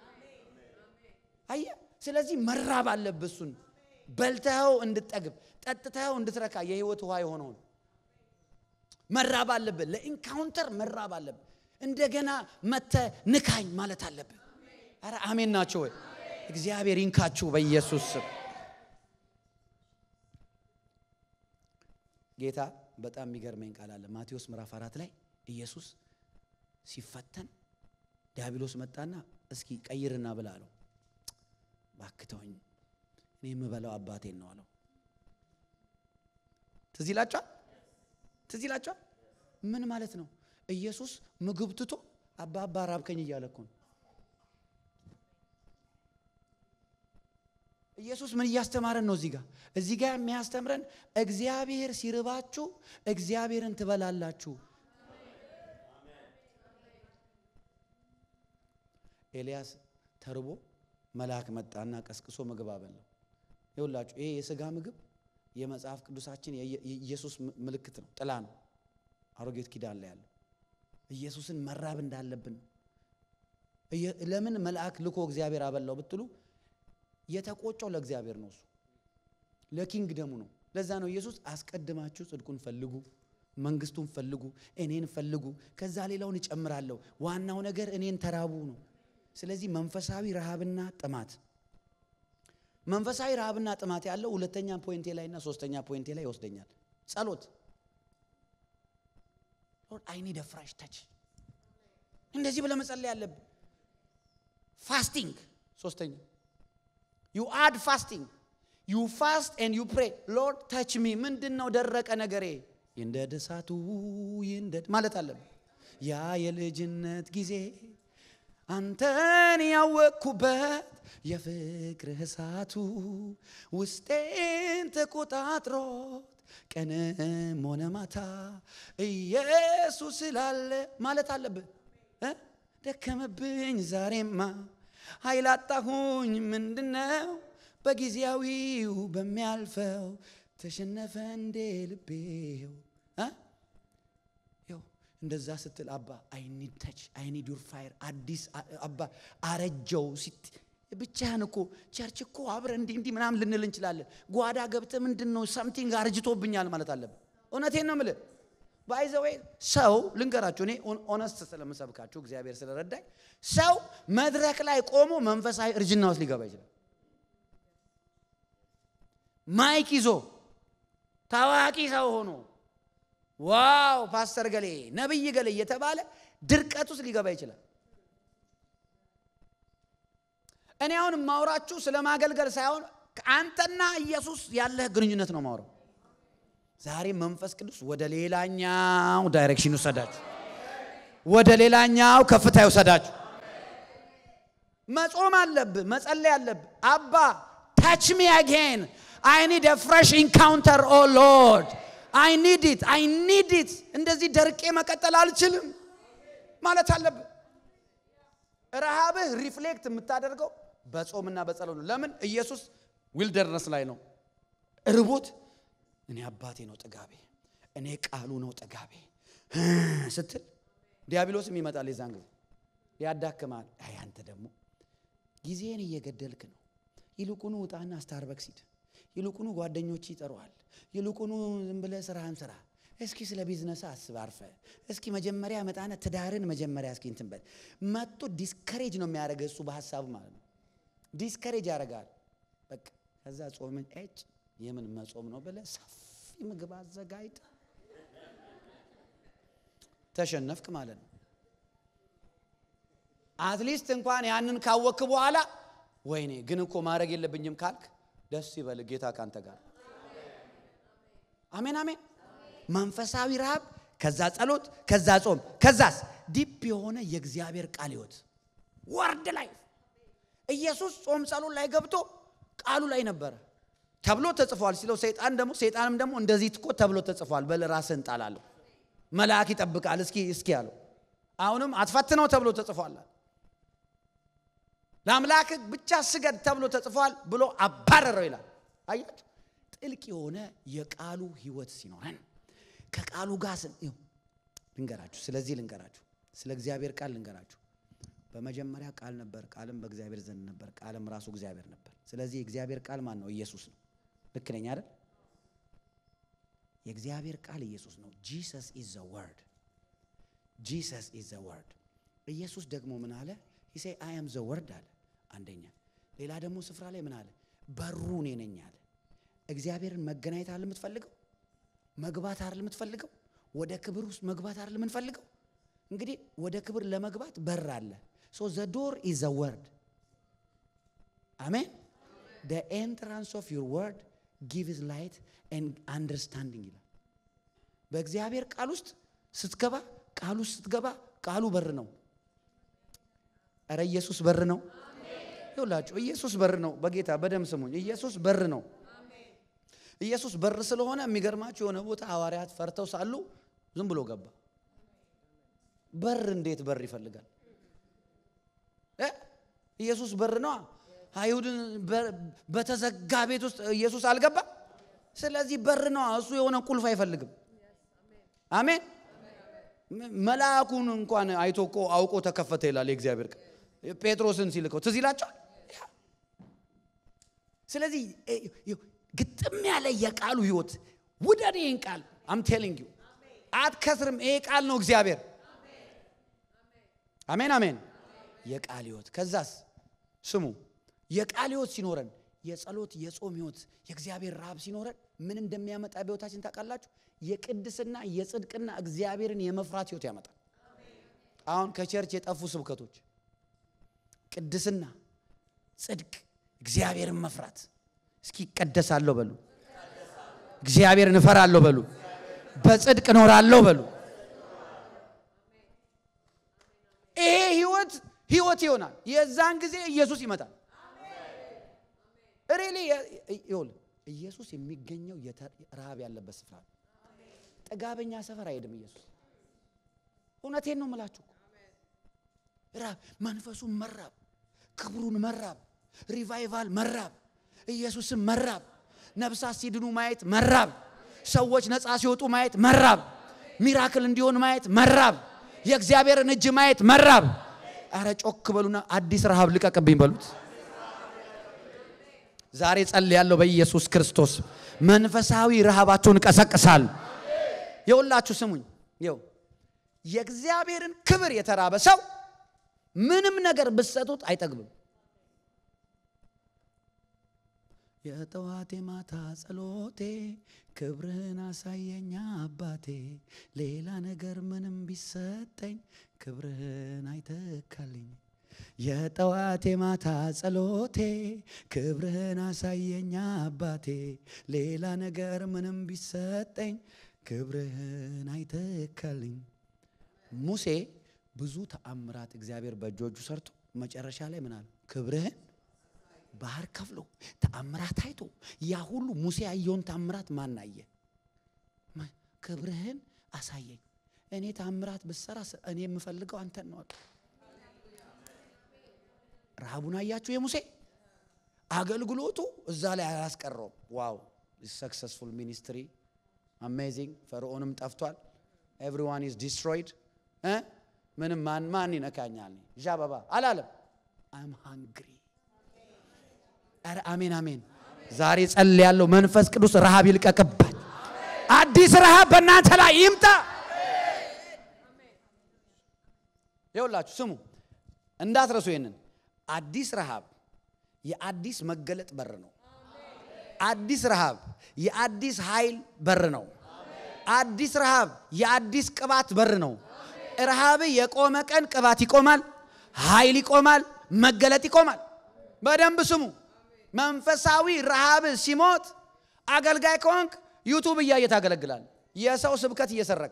አየ። ስለዚህ መራብ አለብህ። እሱን በልተኸው እንድጠግብ ጠጥተኸው እንድትረካ የህይወት ውሃ የሆነውን መራብ አለብህ። ለኢንካውንተር መራብ አለብህ። እንደገና መተ ንካኝ ማለት አለብህ። አረ አሜን ናቸው ወይ? እግዚአብሔር ይንካችሁ በኢየሱስ ስም። ጌታ በጣም የሚገርመኝ ቃል አለ ማቴዎስ ምዕራፍ አራት ላይ ኢየሱስ ሲፈተን ዲያብሎስ መጣና እስኪ ቀይርና ብላ አለው። ባክተውኝ እኔ የምበላው አባቴን ነው አለው። ትዝ ይላችኋል? ትዝ ይላችኋል? ምን ማለት ነው? ኢየሱስ ምግብ ትቶ አባ አባ ራብከኝ እያለ እኮ ነው። ኢየሱስ ምን እያስተማረን ነው? እዚህ ጋር እዚህ ጋር የሚያስተምረን እግዚአብሔር ሲርባችሁ እግዚአብሔርን ትበላላችሁ። ኤልያስ ተርቦ መልአክ መጣና ቀስቅሶ ምግብ አበላው። ይኸውላችሁ ይሄ የሥጋ ምግብ የመጽሐፍ ቅዱሳችን የኢየሱስ ምልክት ነው፣ ጥላ ነው። አሮጌት ኪዳን ላይ ያለው ኢየሱስን መራብ እንዳለብን ነው። ለምን መልአክ ልኮ እግዚአብሔር አበላው ብትሉ የተቆጨው ለእግዚአብሔር ነው። እሱ ለኪንግ ደሙ ነው። ለዛ ነው ኢየሱስ አስቀድማችሁ ጽድቁን ፈልጉ፣ መንግስቱን ፈልጉ፣ እኔን ፈልጉ፣ ከዛ ሌላውን እጨምራለሁ። ዋናው ነገር እኔን ተራቡ ነው። ስለዚህ መንፈሳዊ ረሃብና ጥማት መንፈሳዊ ረሃብና ጥማት ያለው ሁለተኛ ፖይንቴ ላይ እና ሶስተኛ ፖይንቴ ላይ ይወስደኛል። ጸሎት ሎርድ አይ ኒድ ፍራሽ ተች እንደዚህ ብለህ መጸለይ ያለብህ። ፋስቲንግ ሶስተኛ ዩ አድ ፋስቲንግ ዩ ፋስት ኤንድ ዩ ፕሬ ሎርድ ተች ሚ ምንድን ነው ደረቀ ነገሬ ይንደድ እሳቱ ይንደድ ማለት አለብህ። ያ የልጅነት ጊዜ አንተን ያወቅኩበት የፍቅርህ እሳቱ ውስጤን ተቆጣጥሮት ቀንም ሆነ ማታ ኢየሱስ ስላለ ማለት አለብህ እ ደከመብኝ ዛሬማ ኃይል አጣሁኝ ምንድነው በጊዜያዊው በሚያልፈው ተሸነፈ እንዴ ልቤው እ ይኸው እንደዛ ስትል አባ አይኒድ ተች አይኒድ ዩር ፋየር አዲስ አባ አረጀው ሲት ብቻህን እኮ ቸርች እኮ አብረ እንዲህ እንዲህ ምናምን ልንል እንችላለን። ጓዳ ገብተ ምንድን ነው ሰምቲንግ አርጅቶብኛል ማለት አለብን። እውነቴን ነው የምልህ። ባይዘወይ ሰው ልንገራችሁ፣ እኔ ኦነስት ስለምሰብካችሁ እግዚአብሔር ስለረዳኝ፣ ሰው መድረክ ላይ ቆሞ መንፈሳዊ እርጅና ውስጥ ሊገባ ይችላል። ማይክ ይዞ ታዋቂ ሰው ሆኖ ዋው ፓስተር ገሌ ነብይ ገሌ እየተባለ ድርቀት ውስጥ ሊገባ ይችላል። እኔ አሁን የማውራችሁ ስለ ማገልገል ሳይሆን አንተና ኢየሱስ ያለህ ግንኙነት ነው ማውራው። ዛሬ መንፈስ ቅዱስ ወደ ሌላኛው ዳይሬክሽን ይውሰዳችሁ፣ ወደ ሌላኛው ከፍታ ይውሰዳችሁ። መጾም አለብህ፣ መጸለይ አለብህ። አባ ታች ሚ አጌን አይ ኒድ አ ፍሬሽ ኢንካውንተር ኦ ሎርድ አይ ኒድ ኢት አይ ኒድ ኢት። እንደዚህ ደርቄ መቀጠል አልችልም ማለት አለብህ። ረሃብህ ሪፍሌክት የምታደርገው በጾምና በጸሎት ነው። ለምን? ኢየሱስ ዊልደርነስ ላይ ነው ርቦት፣ እኔ አባቴ ነው ጥጋቤ፣ እኔ ቃሉ ነው ጥጋቤ ስትል ዲያብሎስም ይመጣል። የዛን ጊዜ ያዳክማል። አይ አንተ ደግሞ ጊዜን እየገደልክ ነው። ይልቁኑ ውጣና ስታርበክስ ሂድ። ይልቁኑ ጓደኞች ይጠሩሃል። ይልቁኑ ዝም ብለህ ስራህን ስራ። እስኪ ስለ ቢዝነስ አስብ አርፈ። እስኪ መጀመሪያ መጣነ ትዳርን መጀመሪያ እስኪ እንትን በል። መጥቶ ዲስከሬጅ ነው የሚያደርገ እሱ በሀሳቡ ማለት ነው። ዲስከሬጅ ያደርጋል። በቃ ከዛ ጾምን እጭ የምን መጾም ነው ብለህ ሰፊ ምግብ አዘጋጅተ ተሸነፍክ ማለት ነው። አትሊስት እንኳን ያንን ካወክ በኋላ ወይኔ ግን እኮ ማድረግ የለብኝም ካልክ ደስ ይበል፣ ጌታ ካንተ ጋር። አሜን አሜን። መንፈሳዊ ረሃብ፣ ከዛ ጸሎት፣ ከዛ ጾም፣ ከዛስ ዲፕ የሆነ የእግዚአብሔር ቃል ህይወት ወርድ ላይ ኢየሱስ ጾም ጸሎት ላይ ገብቶ ቃሉ ላይ ነበረ ተብሎ ተጽፏል ሲለው ሰይጣን ደግሞ ሰይጣንም ደግሞ እንደዚህ እኮ ተብሎ ተጽፏል፣ በል ራስህን ጣላለሁ፣ መልአክ ይጠብቃል፣ እስኪ እስኪ ያለው አሁንም አትፈትነው ተብሎ ተጽፏል። ለአምላክ ብቻ ስገድ ተብሎ ተጽፏል ብሎ አባረረው ይላል። አያችሁ፣ ጥልቅ የሆነ የቃሉ ህይወት ሲኖረን ከቃሉ ጋር ልንገራችሁ። ስለዚህ ልንገራችሁ፣ ስለ እግዚአብሔር ቃል ልንገራችሁ። በመጀመሪያ ቃል ነበር፣ ቃልም በእግዚአብሔር ዘንድ ነበር፣ ቃልም ራሱ እግዚአብሔር ነበር። ስለዚህ የእግዚአብሔር ቃል ማን ነው? ኢየሱስ ነው። ልክ ነኝ አይደል? የእግዚአብሔር ቃል ኢየሱስ ነው። ጂሰስ ኢዝ ዘ ወርድ ጂሰስ ኢዝ ዘ ወርድ። ኢየሱስ ደግሞ ምን አለ? ሂሴ አይ አም ዘ ወርድ አለ አንደኛ። ሌላ ደግሞ ስፍራ ላይ ምን አለ? በሩ እኔ ነኝ አለ። እግዚአብሔርን መገናኘት አለ የምትፈልገው መግባት አይደል የምትፈልገው? ወደ ክብር ውስጥ መግባት አይደል የምንፈልገው? እንግዲህ ወደ ክብር ለመግባት በር አለ። ሶ ዘ ዶር ኢዝ ዘ ወርድ አሜን። ደ ኤንትራንስ ኦፍ ዩር ወርድ ጊቭስ ላይት ኤንድ አንደርስታንዲንግ ይላል። በእግዚአብሔር ቃል ውስጥ ስትገባ ቃሉ ውስጥ ስትገባ ቃሉ በር ነው። እረ ኢየሱስ በር ነው። ይውላችሁ ኢየሱስ በር ነው። በጌታ በደም ስሙኝ። ኢየሱስ በር ነው። ኢየሱስ በር ስለሆነ የሚገርማችሁ የሆነ ቦታ ሐዋርያት ፈርተው ሳሉ ዝም ብሎ ገባ። በር እንዴት በር ይፈልጋል? ኢየሱስ በር ነዋ። አይሁድን በተዘጋ ቤት ውስጥ ኢየሱስ አልገባ። ስለዚህ በር ነዋ። እሱ የሆነ ቁልፍ አይፈልግም። አሜን። መልአኩን እንኳን አይቶ እኮ አውቆ ተከፈተ ይላል የእግዚአብሔር ቃል። ጴጥሮስን ሲልከው ትዝ ይላቸዋል። ስለዚህ ግጥም ያለ የቃሉ ህይወት ውደድ። ይህን ቃል አም ቴሊንግ ዩ አትከስርም። ይሄ ቃል ነው እግዚአብሔር። አሜን አሜን። የቃል ህይወት ከዛስ ስሙ የቃል ህይወት ሲኖረን የጸሎት የጾም ህይወት የእግዚአብሔር ረሃብ ሲኖረን ምን እንደሚያመጣ በህይወታችን ታውቃላችሁ? የቅድስና የጽድቅና እግዚአብሔርን የመፍራት ህይወት ያመጣል። አሁን ከቸርች የጠፉ ስብከቶች ቅድስና፣ ጽድቅ፣ እግዚአብሔርን መፍራት። እስኪ እቀደሳለሁ በሉ፣ እግዚአብሔርን እፈራለሁ በሉ፣ በጽድቅ እኖራለሁ በሉ። ህይወት ይሆናል። የዛን ጊዜ ኢየሱስ ይመጣል። ሪሊ ይኸውልህ ኢየሱስ የሚገኘው ረሃብ ያለበት ስፍራ ነው። ጥጋበኛ ሰፈር አይሄድም ኢየሱስ። እውነቴን ነው የምላችሁ። ራብ መንፈሱን መራብ፣ ክብሩን መራብ፣ ሪቫይቫል መራብ፣ ኢየሱስን መራብ፣ ነፍሳት ሲድኑ ማየት መራብ፣ ሰዎች ነፃ ሲወጡ ማየት መራብ፣ ሚራክል እንዲሆን ማየት መራብ፣ የእግዚአብሔርን እጅ ማየት መራብ። አረ ጮክ በሉና አዲስ ረሃብ ልቀቅብኝ በሉት። ዛሬ ጸልያለሁ በኢየሱስ ክርስቶስ መንፈሳዊ ረሃባችሁን ቀሰቅሳል። የሁላችሁ ስሙኝ። ይው የእግዚአብሔርን ክብር የተራበ ሰው ምንም ነገር ብትሰጡት አይጠግብም። የጠዋቴ ማታ ጸሎቴ ክብርህን አሳየኛ አባቴ፣ ሌላ ነገር ምንም ቢሰጠኝ ክብርህን አይተካልኝ። የጠዋቴ ማታ ጸሎቴ ክብርህን አሳየኛ አባቴ፣ ሌላ ነገር ምንም ቢሰጠኝ ክብርህን አይተካልኝ። ሙሴ ብዙ ተአምራት እግዚአብሔር በእጆቹ ሰርቶ መጨረሻ ላይ ምን አለ? ክብርህን ባህር ከፍሎ ተአምራት አይቶ ያ ሁሉ ሙሴ ያየውን ተአምራት ማን አየ? ክብርህን አሳየኝ። እኔ ተአምራት ብሰራ እኔ የምፈልገው አንተን ነው። ረሃቡን አያችሁ? የሙሴ አገልግሎቱ እዛ ላይ አላስቀረውም። ዋው ሰክሰስፉል ሚኒስትሪ አሜዚንግ። ፈርዖንም ጠፍቷል። ኤቭሪዋን ኢዝ ዲስትሮይድ። ምንም ማን ማን ይነካኛል ዣበባ አላለም። አም ሃንግሪ ኧረ አሜን አሜን። ዛሬ ጸልያለሁ፣ መንፈስ ቅዱስ ረሃብ ይልቀቅባል። አዲስ ረሃብ በእናንተ ላይ ይምጣ። ይኸውላችሁ ስሙ፣ እንዳትረሱ ይሄንን። አዲስ ረሃብ የአዲስ መገለጥ በር ነው። አዲስ ረሃብ የአዲስ ኃይል በር ነው። አዲስ ረሃብ የአዲስ ቅባት በር ነው። ረሃብ የቆመ ቀን ቅባት ይቆማል፣ ኃይል ይቆማል፣ መገለጥ ይቆማል። በደንብ ስሙ። መንፈሳዊ ረሃብ ሲሞት አገልጋይ ከሆንክ ዩቱብ እያየ ታገለግላል። የሰው ስብከት እየሰረክ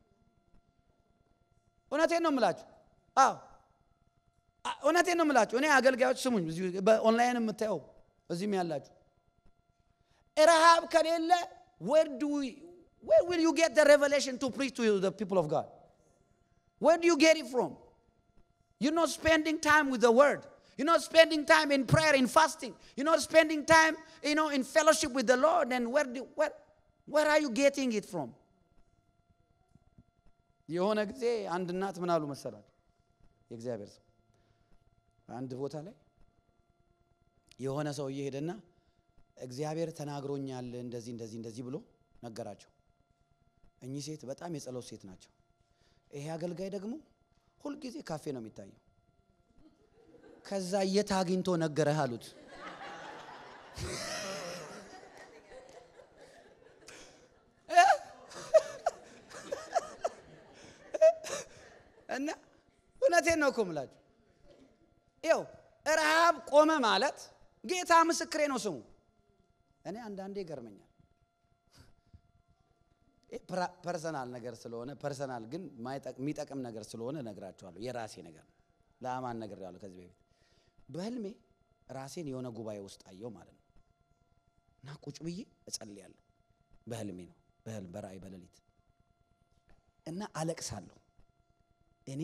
እውነቴን ነው የምላችሁ። አዎ እውነቴን ነው የምላችሁ። እኔ አገልጋዮች ስሙኝ፣ በኦንላይን የምታየው እዚህም ያላችሁ ረሃብ ከሌለ where do we where will you get the revelation to preach to the people of God? Where do you get it from? You're not spending time with the word. You're not spending time in prayer, in fasting. You're not spending time, you know, in fellowship with the Lord. And where, do, where, where are you getting it from? የሆነ ጊዜ አንድ እናት ምን አሉ መሰላል? የእግዚአብሔር ሰው አንድ ቦታ ላይ የሆነ ሰው እየሄደና እግዚአብሔር ተናግሮኛል እንደዚህ እንደዚህ እንደዚህ ብሎ ነገራቸው። እኚህ ሴት በጣም የጸሎት ሴት ናቸው። ይሄ አገልጋይ ደግሞ ሁልጊዜ ካፌ ነው የሚታየው። ከዛ የት አግኝቶ ነገረህ አሉት። እና እውነቴን ነው እኮ የምላችሁ። ይኸው ረሃብ ቆመ ማለት ጌታ ምስክሬ ነው ስሙ። እኔ አንዳንዴ ይገርመኛል። ፐርሰናል ነገር ስለሆነ ፐርሰናል ግን የሚጠቅም ነገር ስለሆነ እነግራችኋለሁ። የራሴ ነገር ለአማን ነገር ያለሁ ከዚህ በፊት በህልሜ ራሴን የሆነ ጉባኤ ውስጥ አየው ማለት ነው። እና ቁጭ ብዬ እጸልያለሁ። በህልሜ ነው በህልም በራእይ በሌሊት እና አለቅሳለሁ። እኔ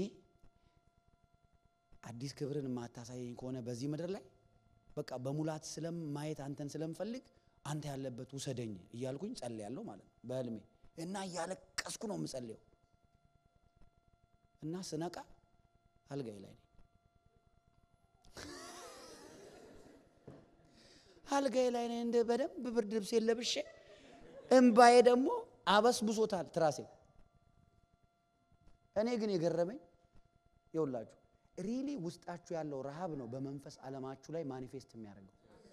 አዲስ ክብርን የማታሳየኝ ከሆነ በዚህ ምድር ላይ በቃ በሙላት ስለም ማየት አንተን ስለምፈልግ አንተ ያለበት ውሰደኝ እያልኩኝ ጸልያለሁ ማለት ነው በህልሜ እና እያለቀስኩ ነው የምጸልየው። እና ስነቃ አልጋይ ላይ ነኝ። አልጋይ ላይ ነኝ። እንደ በደንብ ብርድ ልብሴን ለብሼ እምባዬ ደግሞ አበስብሶታል ትራሴ። እኔ ግን የገረመኝ ይውላችሁ ሪሊ ውስጣችሁ ያለው ረሃብ ነው በመንፈስ ዓለማችሁ ላይ ማኒፌስት የሚያደርገው።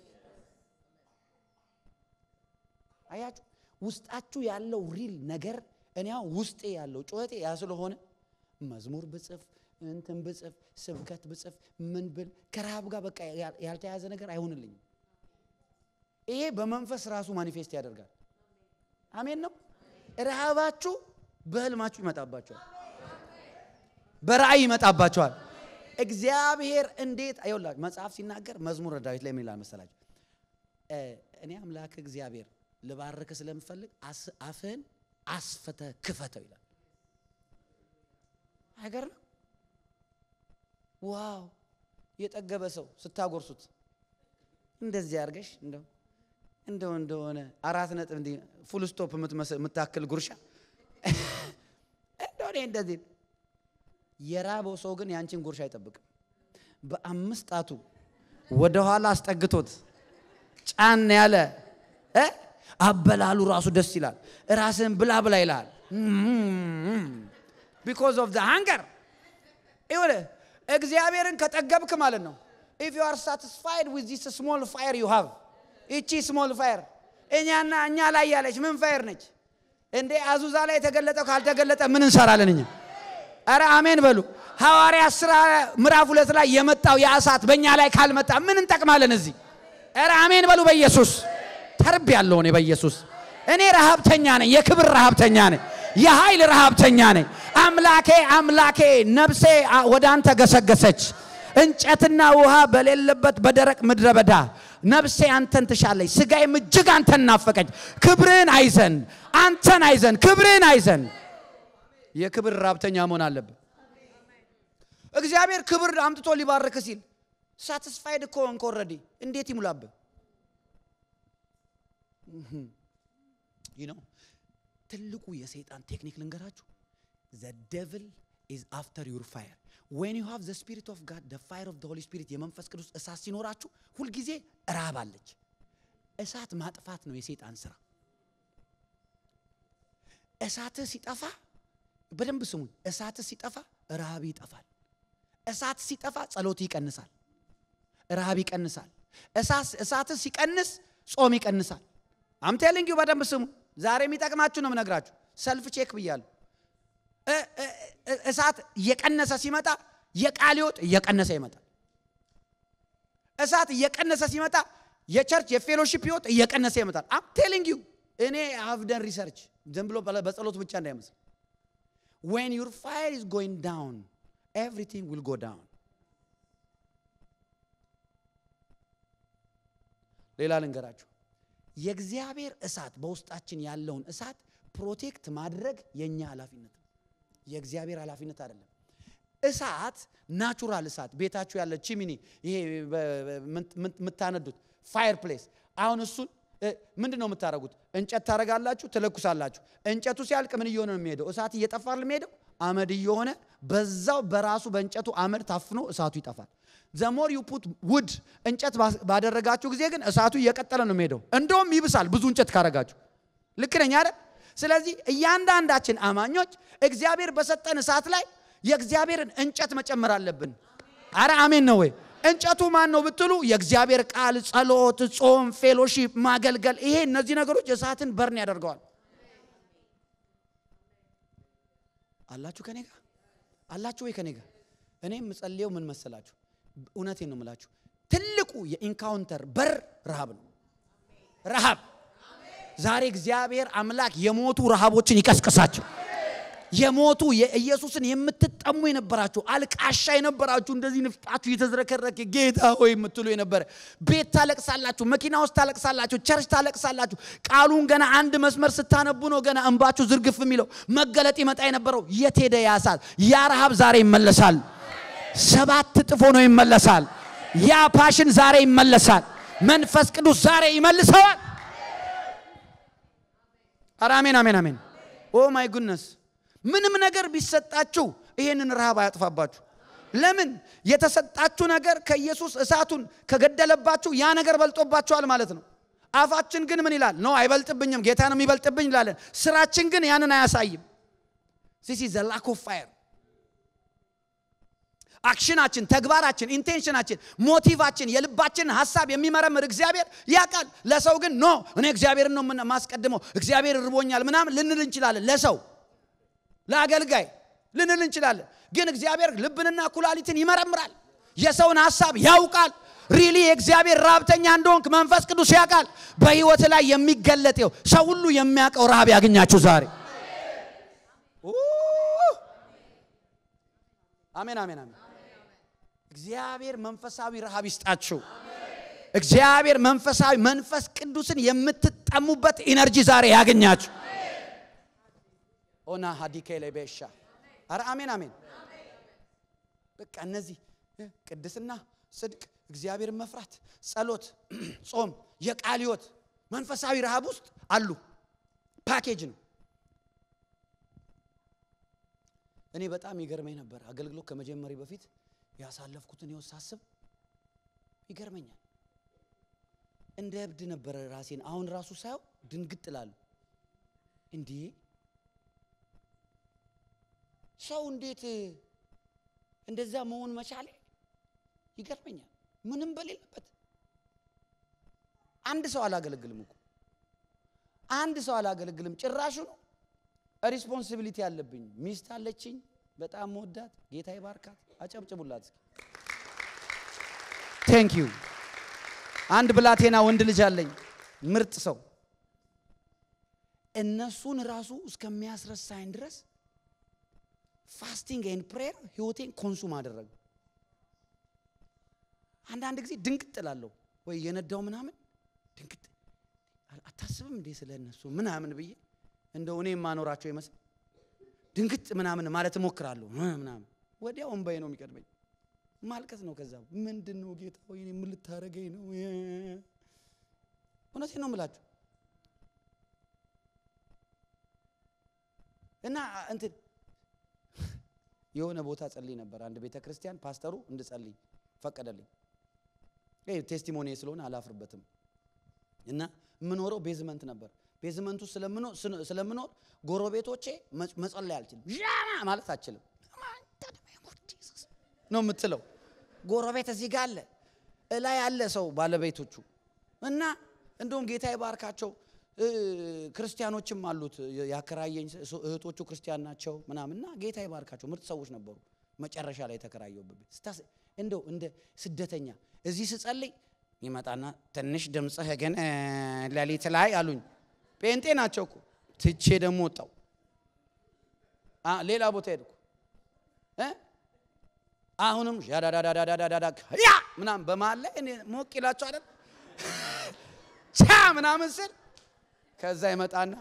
አያችሁ ውስጣችሁ ያለው ሪል ነገር እኔ ውስጤ ያለው ጩኸቴ ያ ስለሆነ መዝሙር ብጽፍ እንትን ብጽፍ ስብከት ብጽፍ ምን ብል ከረሃብ ጋር በቃ ያልተያዘ ነገር አይሆንልኝም። ይሄ በመንፈስ ራሱ ማኒፌስት ያደርጋል። አሜን ነው። ረሃባችሁ በህልማችሁ ይመጣባቸዋል፣ በራእይ ይመጣባቸዋል። እግዚአብሔር እንዴት አይውላ መጽሐፍ ሲናገር መዝሙረ ዳዊት ላይ ምን ይላል መሰላችሁ? እኔ አምላክ እግዚአብሔር ልባርክ ስለምፈልግ አፍህን አስፈተ ክፈተው ይላል። አይገርም? ዋው! የጠገበ ሰው ስታጎርሱት እንደዚህ አድርገሽ እንደው እንደው እንደሆነ አራት ነጥብ እንዲህ ፉል ስቶፕ የምታክል ጉርሻ እንደው እኔ እንደዚህ የራበው ሰው ግን ያንቺን ጉርሻ አይጠብቅም። በአምስት ጣቱ ወደኋላ አስጠግቶት ጫን ያለ አበላሉ ራሱ ደስ ይላል። ራስን ብላ ብላ ይላል። ቢኮዝ ኦፍ ዘ ሃንገር ይሁን እግዚአብሔርን ከጠገብክ ማለት ነው። ኢፍ ዩ አር ሳቲስፋይድ ዊዝ ዚስ ስሞል ፋየር ዩ ሃቭ ይቺ ስሞል ፋየር እኛና እኛ ላይ ያለች ምን ፋየር ነች እንዴ? አዙዛ ላይ የተገለጠው ካልተገለጠ ምን እንሰራለን እኛ? አረ አሜን በሉ። ሐዋርያ ሥራ ምዕራፍ ሁለት ላይ የመጣው ያ እሳት በእኛ ላይ ካልመጣ ምን እንጠቅማለን እዚህ? አረ አሜን በሉ። በኢየሱስ ተርብ ያለው እኔ በኢየሱስ እኔ ረሃብተኛ ነኝ፣ የክብር ረሃብተኛ ነኝ፣ የኃይል ረሃብተኛ ነኝ። አምላኬ አምላኬ ነፍሴ ወደ አንተ ገሰገሰች፣ እንጨትና ውሃ በሌለበት በደረቅ ምድረ በዳ ነፍሴ አንተን ትሻለች፣ ስጋዬም እጅግ አንተን ናፈቀች። ክብርህን አይዘን፣ አንተን አይዘን፣ ክብርህን አይዘን። የክብር ረሃብተኛ መሆን አለብን። እግዚአብሔር ክብር አምጥቶ ሊባርክ ሲል ሳቲስፋይድ እኮ ሆንክ ኦልሬዲ። እንዴት ይሙላብህ? ይህ ነው ትልቁ የሰይጣን ቴክኒክ ልንገራችሁ። ዘ ደቭል ኢዝ አፍተር ዩር ፋየር ዌን ዩ ሃቭ ዘ ስፒሪት ኦፍ ጋድ ዘ ፋየር ኦፍ ዘ ሆሊ ስፒሪት የመንፈስ ቅዱስ እሳት ሲኖራችሁ ሁልጊዜ ረሃብ አለች። እሳት ማጥፋት ነው የሰይጣን ስራ። እሳትህ ሲጠፋ በደንብ ስሙኝ። እሳትህ ሲጠፋ ረሃብ ይጠፋል። እሳት ሲጠፋ ጸሎት ይቀንሳል፣ ረሃብ ይቀንሳል። እሳትህ ሲቀንስ ጾም ይቀንሳል። አምቴሊንግ ዩ በደንብ ስሙ። ዛሬ የሚጠቅማችሁ ነው የምነግራችሁ። ሰልፍ ቼክ ብያለሁ። እሳት እየቀነሰ ሲመጣ የቃል ሕይወት እየቀነሰ ይመጣል። እሳት እየቀነሰ ሲመጣ የቸርች የፌሎሺፕ ሕይወት እየቀነሰ ይመጣል። አም ቴሊንግ ዩ እኔ ሀቭደን ሪሰርች ዝም ብሎ በጸሎት ብቻ እንዳይመስል ዌን ዩር ፋየር ኢዝ ጎይንግ ዳውን ኤቭሪቲንግ ዊል ጎ ዳውን። ሌላ ልንገራችሁ የእግዚአብሔር እሳት በውስጣችን ያለውን እሳት ፕሮቴክት ማድረግ የእኛ ኃላፊነት ነው። የእግዚአብሔር ኃላፊነት አይደለም። እሳት ናቹራል እሳት ቤታችሁ ያለ ቺሚኒ ይሄ የምታነዱት ፋየር ፕሌስ አሁን እሱን ምንድን ነው የምታደርጉት? እንጨት ታደርጋላችሁ፣ ትለኩሳላችሁ። እንጨቱ ሲያልቅ ምን እየሆነ ነው የሚሄደው? እሳት እየጠፋ የሚሄደው አመድ እየሆነ በዛው በራሱ በእንጨቱ አመድ ታፍኖ እሳቱ ይጠፋል። ዘሞር ዩ ፑት ውድ እንጨት ባደረጋችሁ ጊዜ ግን እሳቱ እየቀጠለ ነው የሚሄደው። እንደውም ይብሳል ብዙ እንጨት ካረጋችሁ። ልክ ነኝ አይደል? ስለዚህ እያንዳንዳችን አማኞች እግዚአብሔር በሰጠን እሳት ላይ የእግዚአብሔርን እንጨት መጨመር አለብን። አረ አሜን ነው ወይ? እንጨቱ ማን ነው ብትሉ የእግዚአብሔር ቃል፣ ጸሎት፣ ጾም፣ ፌሎሺፕ፣ ማገልገል ይሄ እነዚህ ነገሮች እሳትን በርን ያደርገዋል። አላችሁ ከኔ ጋር አላችሁ ወይ ከኔ ጋር? እኔ የምጸልየው ምን መሰላችሁ? እውነቴን ነው የምላችሁ። ትልቁ የኢንካውንተር በር ረሃብ ነው። ረሃብ ዛሬ እግዚአብሔር አምላክ የሞቱ ረሃቦችን ይቀስቅሳቸው። የሞቱ የኢየሱስን የምትጠሙ የነበራችሁ አልቃሻ የነበራችሁ እንደዚህ ንፍጣችሁ እየተዝረከረከ ጌታ ሆይ የምትሉ የነበረ ቤት ታለቅሳላችሁ፣ መኪና ውስጥ ታለቅሳላችሁ፣ ቸርች ታለቅሳላችሁ። ቃሉን ገና አንድ መስመር ስታነቡ ነው ገና እንባችሁ ዝርግፍ የሚለው መገለጥ ይመጣ የነበረው የት ሄደ? ያ እሳት ያ ረሃብ ዛሬ ይመለሳል። ሰባት እጥፍ ሆኖ ይመለሳል። ያ ፓሽን ዛሬ ይመለሳል። መንፈስ ቅዱስ ዛሬ ይመልሰዋል። ኧረ አሜን አሜን አሜን። ኦ ማይ ጉድነስ ምንም ነገር ቢሰጣችሁ ይሄንን ረሃብ አያጥፋባችሁ። ለምን? የተሰጣችሁ ነገር ከኢየሱስ እሳቱን ከገደለባችሁ ያ ነገር በልጦባችኋል ማለት ነው። አፋችን ግን ምን ይላል? ኖ አይበልጥብኝም፣ ጌታ ነው የሚበልጥብኝ እንላለን። ስራችን ግን ያንን አያሳይም። ዚስ ኢዝ ዘ ላክ ኦፍ ፋየር። አክሽናችን፣ ተግባራችን፣ ኢንቴንሽናችን፣ ሞቲቫችን፣ የልባችን ሀሳብ የሚመረምር እግዚአብሔር ያውቃል። ለሰው ግን ኖ እኔ እግዚአብሔርን ነው ማስቀድመው፣ እግዚአብሔር ርቦኛል ምናምን ልንል እንችላለን ለሰው ለአገልጋይ ልንል እንችላለን። ግን እግዚአብሔር ልብንና ኩላሊትን ይመረምራል። የሰውን ሀሳብ ያውቃል። ሪሊ የእግዚአብሔር ረሃብተኛ እንደሆንክ መንፈስ ቅዱስ ያውቃል። በህይወት ላይ የሚገለጠው ሰው ሁሉ የሚያውቀው ረሃብ ያገኛችሁ ዛሬ። አሜን አሜን አሜን። እግዚአብሔር መንፈሳዊ ረሃብ ይስጣችሁ። እግዚአብሔር መንፈሳዊ መንፈስ ቅዱስን የምትጠሙበት ኢነርጂ ዛሬ ያገኛችሁ። ኦና ሀዲኬ ላይ ቤሻ አረ አሜን አሜን። በቃ እነዚህ ቅድስና፣ ጽድቅ፣ እግዚአብሔርን መፍራት፣ ጸሎት፣ ጾም፣ የቃል ሕይወት መንፈሳዊ ረሃብ ውስጥ አሉ። ፓኬጅ ነው። እኔ በጣም ይገርመኝ ነበር አገልግሎት ከመጀመሪ በፊት ያሳለፍኩትን ሕይወት ሳስብ ይገርመኛል። እንደ እብድ ነበረ ራሴን አሁን ራሱ ሳየው ድንግጥ እላለሁ። እንዲህ ሰው እንዴት እንደዛ መሆን መቻሌ ይገርመኛል። ምንም በሌለበት አንድ ሰው አላገለግልም እኮ አንድ ሰው አላገለግልም። ጭራሹ ነው ሪስፖንሲቢሊቲ አለብኝ። ሚስት አለችኝ፣ በጣም መወዳት፣ ጌታ ይባርካት። አጨብጭቡላት እስኪ። ቴንክ ዩ። አንድ ብላቴና ወንድ ልጅ አለኝ፣ ምርጥ ሰው። እነሱን ራሱ እስከሚያስረሳኝ ድረስ ፋስቲንግ ኤንድ ፕሬየር ህይወቴን ኮንሱም አደረገ። አንዳንድ ጊዜ ድንቅጥ እላለሁ ወይ የነዳው ምናምን ድንቅጥ አታስብም እንዴ ስለ እነሱ ምናምን ብዬ እንደው እኔ የማኖራቸው ይመስል ድንግጥ ምናምን ማለት እሞክራለሁ ምናምን ወዲያው እንባዬ ነው የሚቀድመኝ። ማልቀስ ነው። ከዛ ምንድን ነው ጌታ ወይ ምን ልታረገኝ ነው? እውነቴን ነው የምላችሁ እና እንትን የሆነ ቦታ ጸልይ ነበር አንድ ቤተ ክርስቲያን ፓስተሩ እንድጸልይ ፈቀደልኝ። ይሄ ቴስቲሞኒ ስለሆነ አላፍርበትም። እና የምኖረው ቤዝመንት ነበር። ቤዝመንቱ ስለምኖር ጎረቤቶቼ መጸለይ አልችልም፣ ዣማ ማለት አልችልም ነው የምትለው። ጎረቤት እዚህ ጋር አለ፣ እላይ ያለ ሰው ባለቤቶቹ እና እንደውም ጌታ ይባርካቸው ክርስቲያኖችም አሉት ያከራየኝ እህቶቹ ክርስቲያን ናቸው ምናምን እና ጌታ ይባርካቸው ምርጥ ሰዎች ነበሩ። መጨረሻ ላይ የተከራየሁበት ቤት ስታስ እንደው እንደ ስደተኛ እዚህ ስጸልይ ይመጣና ትንሽ ድምፅህ ግን ሌሊት ላይ አሉኝ። ጴንጤ ናቸው እኮ ትቼ ደግሞ ወጣው ሌላ ቦታ ሄድኩ። አሁንም ዳዳዳዳዳዳዳ ያ ምናምን በመሀል ላይ እኔ ሞቅ ይላቸው አይደል ቻ ምናምን ስል ከዛ ይመጣና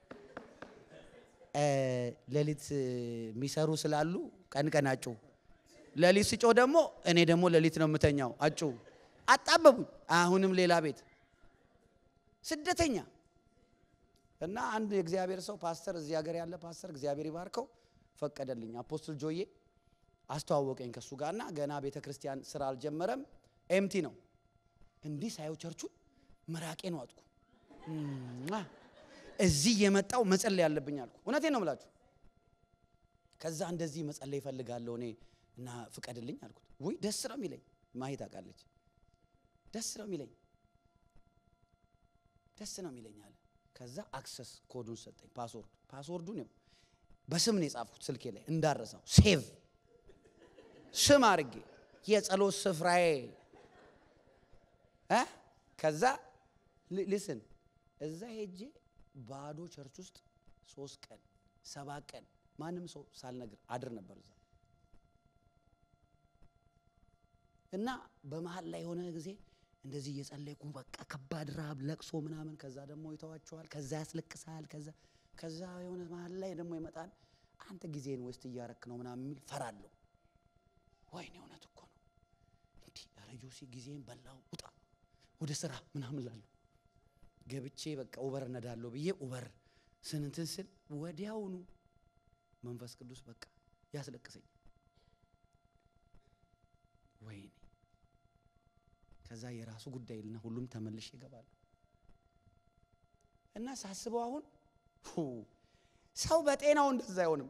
ሌሊት የሚሰሩ ስላሉ ቀን ቀን አጩ፣ ሌሊት ስጮ ደግሞ እኔ ደግሞ ሌሊት ነው የምተኛው አጩ። አጣበቡኝ። አሁንም ሌላ ቤት ስደተኛ እና አንድ የእግዚአብሔር ሰው ፓስተር፣ እዚህ ሀገር ያለ ፓስተር እግዚአብሔር ይባርከው ፈቀደልኝ። አፖስትል ጆዬ አስተዋወቀኝ ከእሱ ጋርና ገና ቤተ ክርስቲያን ስራ አልጀመረም፣ ኤምቲ ነው። እንዲህ ሳየው ቸርቹን መራቄን ዋጥኩ። እዚህ የመጣው መጸለይ ያለብኝ አልኩ። እውነቴን ነው የምላችሁ። ከዛ እንደዚህ መጸለይ ይፈልጋለሁ እኔ እና ፍቀድልኝ አልኩት። ውይ ደስ ነው የሚለኝ ማየት አውቃለች። ደስ ነው የሚለኝ ደስ ነው የሚለኝ አለ። ከዛ አክሰስ ኮዱን ሰጠኝ፣ ፓስወርድ ፓስወርዱን ነው በስም ነው የጻፍኩት ስልኬ ላይ እንዳረሳው ሴቭ ስም አድርጌ የጸሎት ስፍራዬ እ ከዛ ሊስን እዛ ሄጄ ባዶ ቸርች ውስጥ ሶስት ቀን ሰባት ቀን ማንም ሰው ሳልነግር አድር ነበር እዛ እና በመሀል ላይ የሆነ ጊዜ እንደዚህ እየጸለይኩ በቃ ከባድ ረሃብ ለቅሶ ምናምን ከዛ ደግሞ ይተዋቸዋል ከዛ ያስለቅሳል ከዛ ከዛ የሆነ መሀል ላይ ደግሞ ይመጣል አንተ ጊዜን ወስድ እያረክ ነው ምናምን የሚል ፈራለሁ ወይኔ እውነት እኮ ነው እንዲህ ኧረ ጆሲ ጊዜን በላው ውጣ ወደ ስራ ምናምን ላለሁ ገብቼ በቃ ኡበር እነዳለሁ ብዬ ኡበር ስንትን ስል ወዲያውኑ መንፈስ ቅዱስ በቃ ያስለቅሰኝ ወይኔ ከዛ የራሱ ጉዳይ ልና ሁሉም ተመልሼ ይገባሉ እና ሳስበው አሁን ሰው በጤናው እንደዛ አይሆንም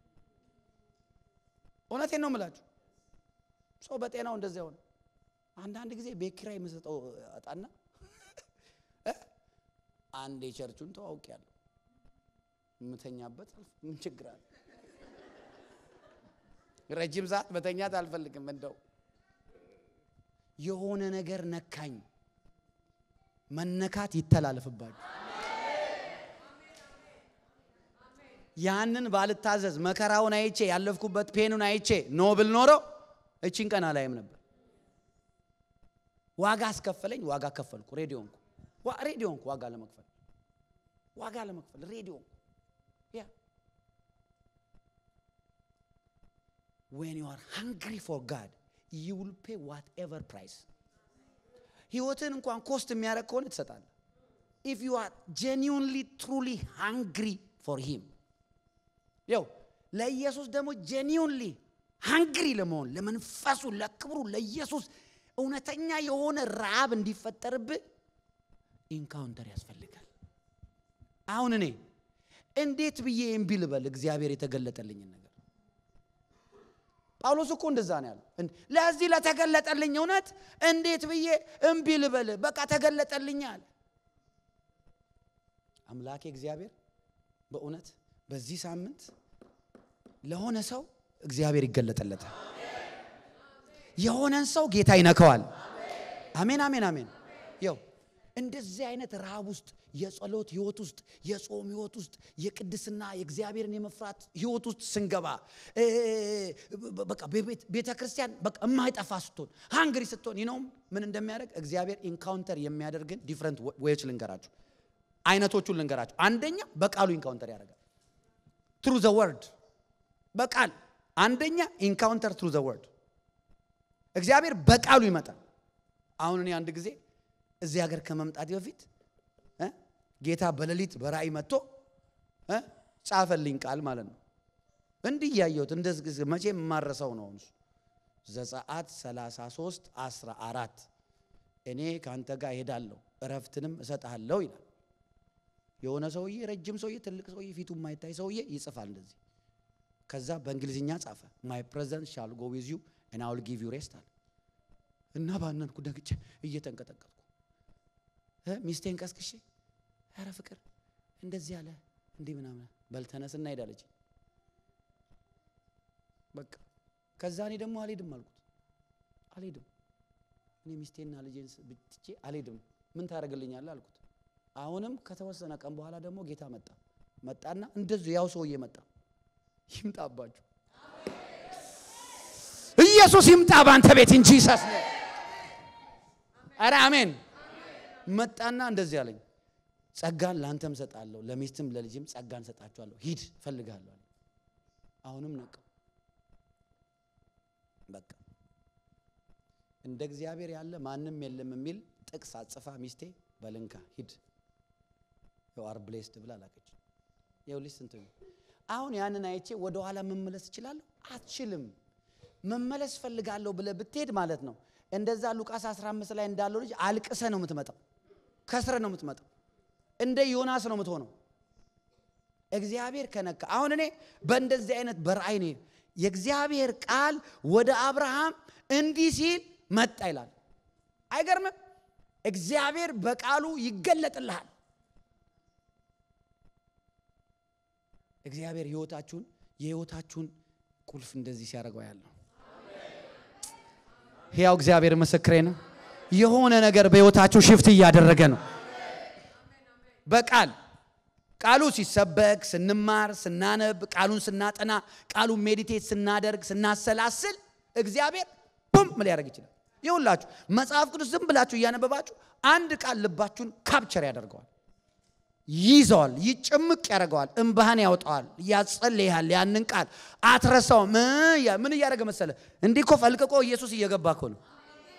እውነቴን ነው የምላችሁ ሰው በጤናው እንደዛ አይሆንም አንዳንድ ጊዜ ቤት ኪራይ የምሰጠው አጣና አንድ የቸርቹን ተዋውቅ ያለሁ የምተኛበት ምን ችግር አለ? ረጅም ሰዓት መተኛት አልፈልግም። እንደው የሆነ ነገር ነካኝ። መነካት ይተላለፍባችሁ። ያንን ባልታዘዝ መከራውን አይቼ ያለፍኩበት ፔኑን አይቼ ኖ ብል ኖሮ እቺን ቀን አላይም ነበር። ዋጋ አስከፈለኝ። ዋጋ ከፈልኩ። ሬዲዮ ሆንኩ። ሬዲዮ ሆንኩ። ዋጋ ለመክፈል ዋጋ ለመክፈል ሬዲዮ ሆንኩ። ያ ዌን ዩ አር ሃንግሪ ፎር ጋድ ዩ ዊል ፔ ዋት ኤቨር ፕራይስ። ህይወትን እንኳን ኮስት የሚያደርግ ከሆነ ትሰጣለህ። ኢፍ ዩ አር ጄኒውንሊ ትሩሊ ሃንግሪ ፎር ሂም ያው ለኢየሱስ ደግሞ ጄኒውንሊ ሃንግሪ ለመሆን ለመንፈሱ፣ ለክብሩ፣ ለኢየሱስ እውነተኛ የሆነ ረሃብ እንዲፈጠርብህ ኢንካውንተር ያስፈልጋል። አሁን እኔ እንዴት ብዬ እምቢ ልበል እግዚአብሔር የተገለጠልኝን ነገር? ጳውሎስ እኮ እንደዛ ነው ያለው። ለዚህ ለተገለጠልኝ እውነት እንዴት ብዬ እምቢ ልበል? በቃ ተገለጠልኝ አለ። አምላኬ እግዚአብሔር በእውነት በዚህ ሳምንት ለሆነ ሰው እግዚአብሔር ይገለጠለታል። የሆነን ሰው ጌታ ይነከዋል። አሜን፣ አሜን፣ አሜን። ይው እንደዚህ አይነት ረሃብ ውስጥ የጸሎት ህይወት ውስጥ የጾም ህይወት ውስጥ የቅድስና የእግዚአብሔርን የመፍራት ህይወት ውስጥ ስንገባ በቃ ቤተ ክርስቲያን በቃ የማይጠፋ ስትሆን ሃንግሪ ስትሆን ይነውም ምን እንደሚያደርግ እግዚአብሔር ኢንካውንተር የሚያደርግን ዲፍረንት ዌዎች ልንገራችሁ፣ አይነቶቹን ልንገራችሁ። አንደኛ በቃሉ ኢንካውንተር ያደርጋል። ትሩ ዘ ወርድ በቃል አንደኛ ኢንካውንተር ትሩ ዘ ወርድ እግዚአብሔር በቃሉ ይመጣል። አሁን እኔ አንድ ጊዜ እዚህ ሀገር ከመምጣት በፊት ጌታ በሌሊት በራእይ መጥቶ ጻፈልኝ ቃል ማለት ነው። እንዲህ እያየሁት እንደዚህ መቼ የማረሰው ነው እሱ ዘጸአት 33 14 እኔ ከአንተ ጋር እሄዳለሁ እረፍትንም እሰጥሃለሁ ይላል። የሆነ ሰውዬ ረጅም ሰውዬ ትልቅ ሰውዬ ፊቱ የማይታይ ሰውዬ ይጽፋል እንደዚህ። ከዛ በእንግሊዝኛ ጻፈ ማይ ፕሬዘንስ ሻል ጎ ዊዝ ዩ እና አውል ጊቭ ዩ ሬስት አለ እና ባነንኩ ደግቼ እየተንቀጠቀጥኩ ሚስቴን ቀስቅሼ ኧረ ፍቅር እንደዚህ ያለ እንዲህ ምናምን በልተነስና ሄዳለች። በቃ ከዛ እኔ ደግሞ አልሄድም አልኩት። አልሄድም እኔ ሚስቴና ልጄን ብትቼ አልሄድም። ምን ታደርግልኛለህ አልኩት። አሁንም ከተወሰነ ቀን በኋላ ደግሞ ጌታ መጣ መጣና እንደዚሁ ያው ሰውዬ መጣ። ይምጣባችሁ ኢየሱስ ይምጣ በአንተ ቤት እንጂ ሰስ ኧረ አሜን። መጣና እንደዚህ አለኝ፣ ጸጋን ለአንተም ሰጣለሁ፣ ለሚስትም ለልጅም ጸጋን ሰጣችኋለሁ፣ ሂድ እፈልግሃለሁ አለ። አሁንም ነቃ። በቃ እንደ እግዚአብሔር ያለ ማንም የለም የሚል ጥቅስ አጽፋ ሚስቴ በልንካ ሂድ አር ብሌስድ ብላ ላከች። ይኸውልሽ ስንት አሁን ያንን አይቼ ወደ ኋላ መመለስ እችላለሁ? አትችልም። መመለስ ፈልጋለሁ ብለህ ብትሄድ ማለት ነው እንደዛ ሉቃስ 15 ላይ እንዳለው ልጅ አልቅሰ ነው የምትመጣው፣ ከስረ ነው የምትመጣው፣ እንደ ዮናስ ነው የምትሆነው። እግዚአብሔር ከነካ አሁን እኔ በእንደዚህ አይነት በራእይ ነው የእግዚአብሔር ቃል ወደ አብርሃም እንዲህ ሲል መጣ ይላል። አይገርምም? እግዚአብሔር በቃሉ ይገለጥልሃል። እግዚአብሔር ህይወታችሁን የህይወታችሁን ቁልፍ እንደዚህ ሲያደርገው ያለው ሕያው እግዚአብሔር ምስክሬ ነው። የሆነ ነገር በህይወታችሁ ሽፍት እያደረገ ነው። በቃል ቃሉ ሲሰበክ ስንማር፣ ስናነብ፣ ቃሉን ስናጠና፣ ቃሉን ሜዲቴት ስናደርግ፣ ስናሰላስል እግዚአብሔር ቡም ምን ሊያደርግ ይችላል? ይሁላችሁ መጽሐፍ ቅዱስ ዝም ብላችሁ እያነበባችሁ አንድ ቃል ልባችሁን ካፕቸር ያደርገዋል፣ ይዘዋል፣ ይጭምቅ ያደርገዋል፣ እንባህን ያወጣዋል፣ ያጸልያል። ያንን ቃል አትረሳውም። ምን እያደረገ መሰለ? እንዲህ እኮ ፈልቅቆ ኢየሱስ እየገባ እኮ ነው።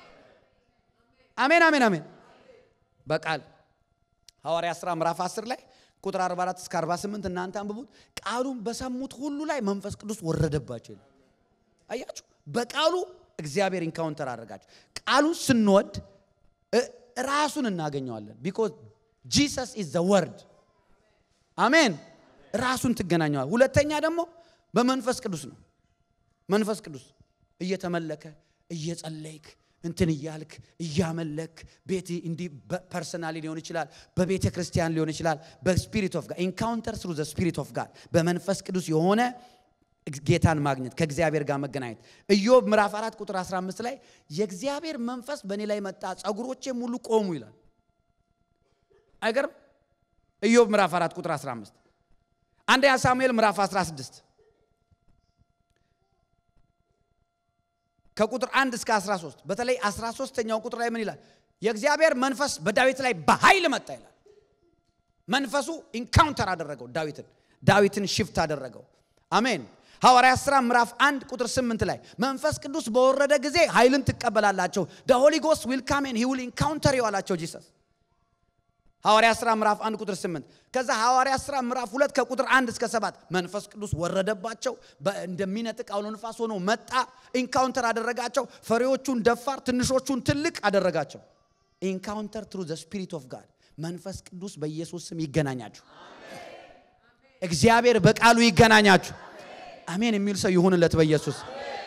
አሜን፣ አሜን፣ አሜን። በቃል ሐዋርያ ሥራ ምዕራፍ 10 ላይ ቁጥር 44 እስከ 48 እናንተ አንብቡት። ቃሉን በሰሙት ሁሉ ላይ መንፈስ ቅዱስ ወረደባቸው ይላል። አያችሁ፣ በቃሉ እግዚአብሔር ኢንካውንተር አደረጋቸው። ቃሉን ስንወድ ራሱን እናገኘዋለን። ቢኮዝ ጂሰስ ኢዝ ዘ ወርድ አሜን። ራሱን ትገናኘዋል። ሁለተኛ ደግሞ በመንፈስ ቅዱስ ነው። መንፈስ ቅዱስ እየተመለከ እየጸለይክ እንትን እያልክ እያመለክ ቤት እንዲህ ፐርሰናሊ ሊሆን ይችላል፣ በቤተ ክርስቲያን ሊሆን ይችላል። በስፒሪት ኦፍ ጋድ ኢንካውንተር ስሩ ዘ ስፒሪት ኦፍ ጋድ በመንፈስ ቅዱስ የሆነ ጌታን ማግኘት ከእግዚአብሔር ጋር መገናኘት። ኢዮብ ምዕራፍ 4 ቁጥር 15 ላይ የእግዚአብሔር መንፈስ በእኔ ላይ መጣ፣ ጸጉሮቼ ሙሉ ቆሙ ይላል። አይገርም? ኢዮብ ምዕራፍ 4 ቁጥር 15 አንደኛ ሳሙኤል ምዕራፍ 16 ከቁጥር 1 እስከ 13 በተለይ 13ኛው ቁጥር ላይ ምን ይላል? የእግዚአብሔር መንፈስ በዳዊት ላይ በኃይል መጣ ይላል። መንፈሱ ኢንካውንተር አደረገው ዳዊትን ዳዊትን ሽፍት አደረገው። አሜን። ሐዋርያት ሥራ ምዕራፍ 1 ቁጥር 8 ላይ መንፈስ ቅዱስ በወረደ ጊዜ ኃይልን ትቀበላላቸው ደ ሆሊ ጎስት ዊል ካም ኤንድ ሂ ዊል ኢንካውንተር ዩ አላቸው ጂሰስ። ሐዋርያት ሥራ ምዕራፍ 1 ቁጥር 8 ከዛ ሐዋርያት ሥራ ምዕራፍ 2 ከቁጥር 1 እስከ 7 መንፈስ ቅዱስ ወረደባቸው፣ እንደሚነጥቅ አውሎ ንፋስ ሆኖ መጣ፣ ኢንካውንተር አደረጋቸው። ፈሪዎቹን ደፋር፣ ትንሾቹን ትልቅ አደረጋቸው። ኢንካውንተር ትሩ ዘ ስፒሪት ኦፍ ጋድ መንፈስ ቅዱስ በኢየሱስ ስም ይገናኛችሁ። እግዚአብሔር በቃሉ ይገናኛችሁ። አሜን የሚል ሰው ይሁንለት በኢየሱስ።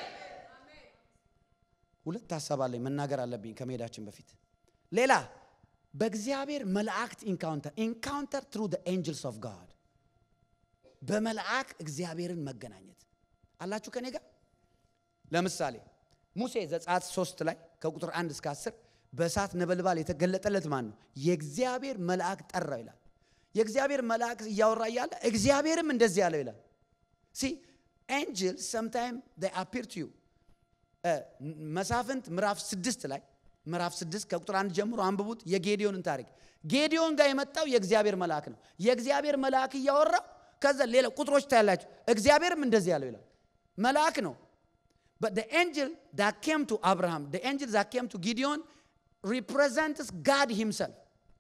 ሁለት ሀሳብ አለኝ መናገር አለብኝ ከመሄዳችን በፊት። ሌላ በእግዚአብሔር መላእክት ኢንካውንተር ኢንካውንተር ትሩ ዘ ኤንጅልስ ኦፍ ጋድ በመልአክ እግዚአብሔርን መገናኘት አላችሁ ከኔ ጋር። ለምሳሌ ሙሴ ዘጸአት ሶስት ላይ ከቁጥር አንድ እስከ አስር በእሳት ነበልባል የተገለጠለት ማን ነው? የእግዚአብሔር መልአክ ጠራው ይላል። የእግዚአብሔር መልአክ እያወራ እያለ እግዚአብሔርም እንደዚህ ያለው ይላል። ሲ ኤንጅልስ ሰምታይም አፒር ቱ ዩ መሳፍንት ምዕራፍ ስድስት ላይ ምዕራፍ ስድስት ከቁጥር አንድ ጀምሮ አንብቡት የጌዲዮንን ታሪክ። ጌዲዮን ጋር የመጣው የእግዚአብሔር መልአክ ነው። የእግዚአብሔር መልአክ እያወራ ከዛ ሌላ ቁጥሮች ታያላችሁ። እግዚአብሔርም እንደዚህ ያለው ይላል። መልአክ ነው። But the angel that came to Abraham, the angel that came to Gideon represents God himself.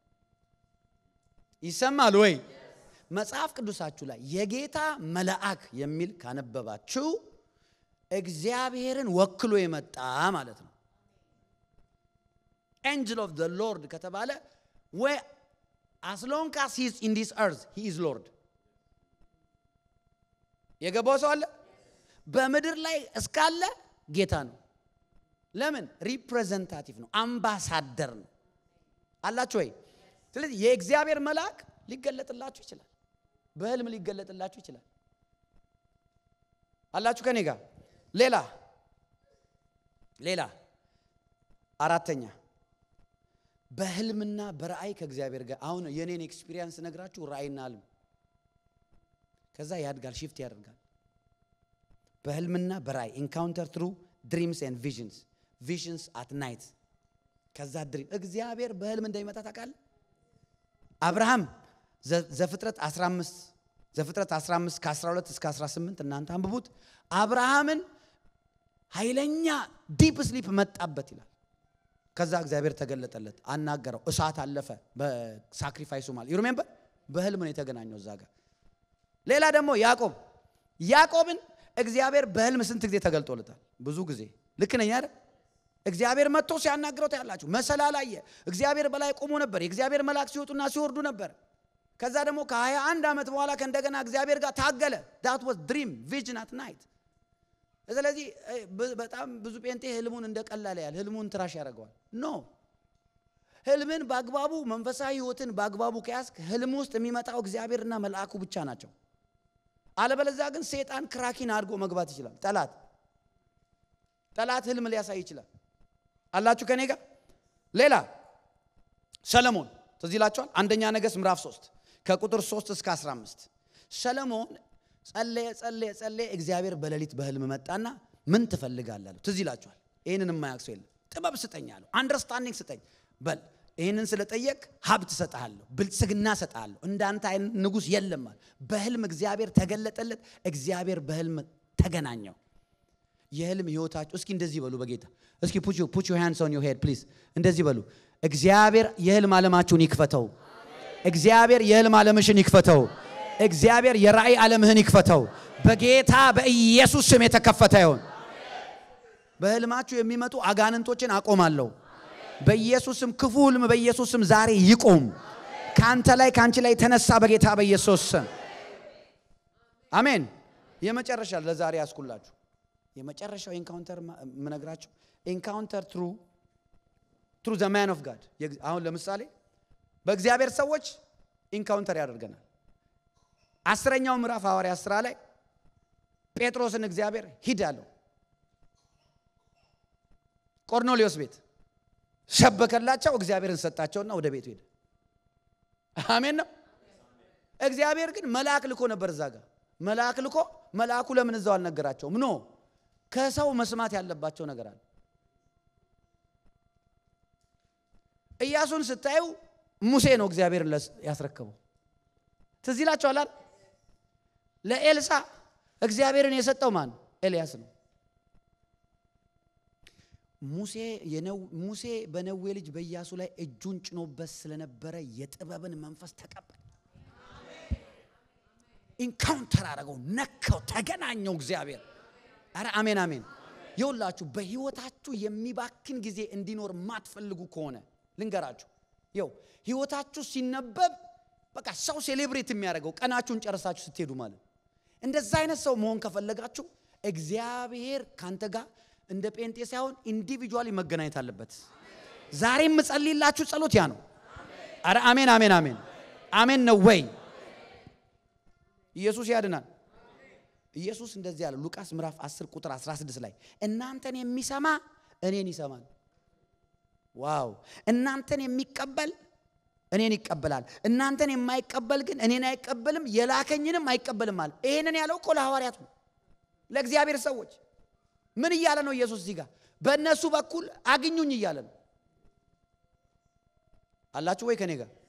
ይሰማል ወይ? መጽሐፍ ቅዱሳችሁ ላይ የጌታ መልአክ የሚል ካነበባችሁ እግዚአብሔርን ወክሎ የመጣ ማለት ነው። ኤንጅል ኦፍ ዘ ሎርድ ከተባለ ወይ አስ ሎንግ አስ ሂዝ ኢን ዲስ እርዝ ሂ ኢዝ ሎርድ። የገባው ሰው አለ? በምድር ላይ እስካለ ጌታ ነው። ለምን? ሪፕሬዘንታቲቭ ነው፣ አምባሳደር ነው። አላችሁ ወይ? ስለዚህ የእግዚአብሔር መልአክ ሊገለጥላችሁ ይችላል። በህልም ሊገለጥላችሁ ይችላል። አላችሁ ከኔ ጋር? ሌላ ሌላ አራተኛ በህልምና በራእይ ከእግዚአብሔር ጋር አሁን የኔን ኤክስፒሪየንስ ነግራችሁ ራእይና ህልም ከዛ ያድጋል፣ ሽፍት ያደርጋል። በህልምና በራእይ ኢንካውንተር ትሩ ድሪምስ ኤንድ ቪዥንስ ቪዥንስ አት ናይት ከዛ ድሪም እግዚአብሔር በህልም እንደሚመጣ ታውቃለህ። አብርሃም ዘፍጥረት 15 ዘፍጥረት 15 ከ12 እስከ 18 እናንተ አንብቡት። አብርሃምን ኃይለኛ ዲፕ ስሊፕ መጣበት ይላል። ከዛ እግዚአብሔር ተገለጠለት፣ አናገረው፣ እሳት አለፈ በሳክሪፋይሱ ማለት ዩሪሜምበር በህልም ነው የተገናኘው እዛ ጋር። ሌላ ደግሞ ያዕቆብ ያዕቆብን እግዚአብሔር በህልም ስንት ጊዜ ተገልጦለታል? ብዙ ጊዜ። ልክ ነኝ አይደል? እግዚአብሔር መጥቶ ሲያናግረው ታያላችሁ። መሰላል አየ። እግዚአብሔር በላይ ቆሞ ነበር። የእግዚአብሔር መልአክ ሲወጡና ሲወርዱ ነበር። ከዛ ደግሞ ከሀያ አንድ ዓመት በኋላ ከእንደገና እግዚአብሔር ጋር ታገለ። ዳት ዋዝ ድሪም ቪዥን አት ናይት። ስለዚህ በጣም ብዙ ጴንጤ ህልሙን እንደቀላል ያል ህልሙን ትራሽ ያደርገዋል። ኖ ህልምን በአግባቡ መንፈሳዊ ህይወትን በአግባቡ ከያዝክ ህልም ውስጥ የሚመጣው እግዚአብሔርና መልአኩ ብቻ ናቸው። አለበለዚያ ግን ሴጣን ክራኪን አድርጎ መግባት ይችላል። ጠላት ጠላት ህልም ሊያሳይ ይችላል። አላችሁ ከኔ ጋር? ሌላ ሰለሞን ትዝ ይላችኋል። አንደኛ ነገሥት ምዕራፍ 3 ከቁጥር 3 እስከ 15 ሰለሞን ጸለየ ጸለየ ጸለየ። እግዚአብሔር በሌሊት በህልም መጣና ምን ትፈልጋለህ አለው። ትዝ ይላችኋል። ይህንን የማያውቅ ሰው የለም። ጥበብ ስጠኝ አለው። አንደርስታንዲንግ ስጠኝ በል ይህንን ስለጠየቅ ሀብት እሰጥሃለሁ፣ ብልጽግና እሰጥሃለሁ፣ እንዳንተ አይነት ንጉሥ የለም አለ። በህልም እግዚአብሔር ተገለጠለት። እግዚአብሔር በህልም ተገናኘው። የህልም ህይወታችሁ እስኪ እንደዚህ በሉ በጌታ እስኪ ፑቹ ፑቹ ሃንድስ ኦን ዮር ሄድ ፕሊዝ እንደዚህ በሉ። እግዚአብሔር የህልም ዓለማችሁን ይክፈተው። እግዚአብሔር የህልም ዓለምሽን ይክፈተው። እግዚአብሔር የራእይ ዓለምህን ይክፈተው። በጌታ በኢየሱስ ስም የተከፈተ ይሆን። በህልማችሁ የሚመጡ አጋንንቶችን አቆማለሁ። በኢየሱስም ክፉ ህልም በኢየሱስም ዛሬ ይቆም። ከአንተ ላይ ከአንቺ ላይ ተነሳ በጌታ በኢየሱስ ስም አሜን። የመጨረሻ ለዛሬ ያስኩላችሁ የመጨረሻው ኤንካውንተር የምነግራችሁ ኤንካውንተር ትሩ ትሩ ዘ ማን ኦፍ ጋድ። አሁን ለምሳሌ በእግዚአብሔር ሰዎች ኢንካውንተር ያደርገናል። አስረኛው ምዕራፍ ሐዋርያ ስራ ላይ ጴጥሮስን እግዚአብሔር ሂድ አለው። ቆርኔሌዎስ ቤት ሰበከላቸው። እግዚአብሔርን ሰጣቸውና ወደ ቤቱ ሄደ። አሜን ነው። እግዚአብሔር ግን መልአክ ልኮ ነበር እዛ ጋር መልአክ ልኮ መልአኩ ለምን እዛው አልነገራቸውም? ኖ ከሰው መስማት ያለባቸው ነገር አለ። ኢያሱን ስታዩ ሙሴ ነው እግዚአብሔር ያስረከበው። ትዝ ይላችኋል። ለኤልሳ እግዚአብሔርን የሰጠው ማን? ኤልያስ ነው። ሙሴ ሙሴ በነዌ ልጅ በኢያሱ ላይ እጁን ጭኖበት ስለነበረ የጥበብን መንፈስ ተቀበል። ኢንካውንተር አደረገው፣ ነካው፣ ተገናኘው እግዚአብሔር። አረ አሜን አሜን። ይውላችሁ በህይወታችሁ የሚባክን ጊዜ እንዲኖር ማትፈልጉ ከሆነ ልንገራችሁ፣ ይው ህይወታችሁ ሲነበብ በቃ ሰው ሴሌብሬት የሚያደርገው ቀናችሁን ጨርሳችሁ ስትሄዱ ማለት እንደዛ አይነት ሰው መሆን ከፈለጋችሁ እግዚአብሔር ካንተ ጋር እንደ ጴንጤ ሳይሆን ኢንዲቪጁዋሊ መገናኘት አለበት። ዛሬ የምጸልይላችሁ ጸሎት ያ ነው። አረ አሜን አሜን አሜን አሜን ነው ወይ? ኢየሱስ ያድናል። ኢየሱስ እንደዚህ ያለ ሉቃስ ምዕራፍ 10 ቁጥር 16 ላይ እናንተን የሚሰማ እኔን ይሰማል። ዋው! እናንተን የሚቀበል እኔን ይቀበላል፣ እናንተን የማይቀበል ግን እኔን አይቀበልም፣ የላከኝንም አይቀበልም አለ። ይሄንን ያለው እኮ ለሐዋርያቱ ለእግዚአብሔር ሰዎች ምን እያለ ነው ኢየሱስ እዚህ ጋር? በእነሱ በኩል አግኙኝ እያለ ነው። አላችሁ ወይ ከኔ ጋር?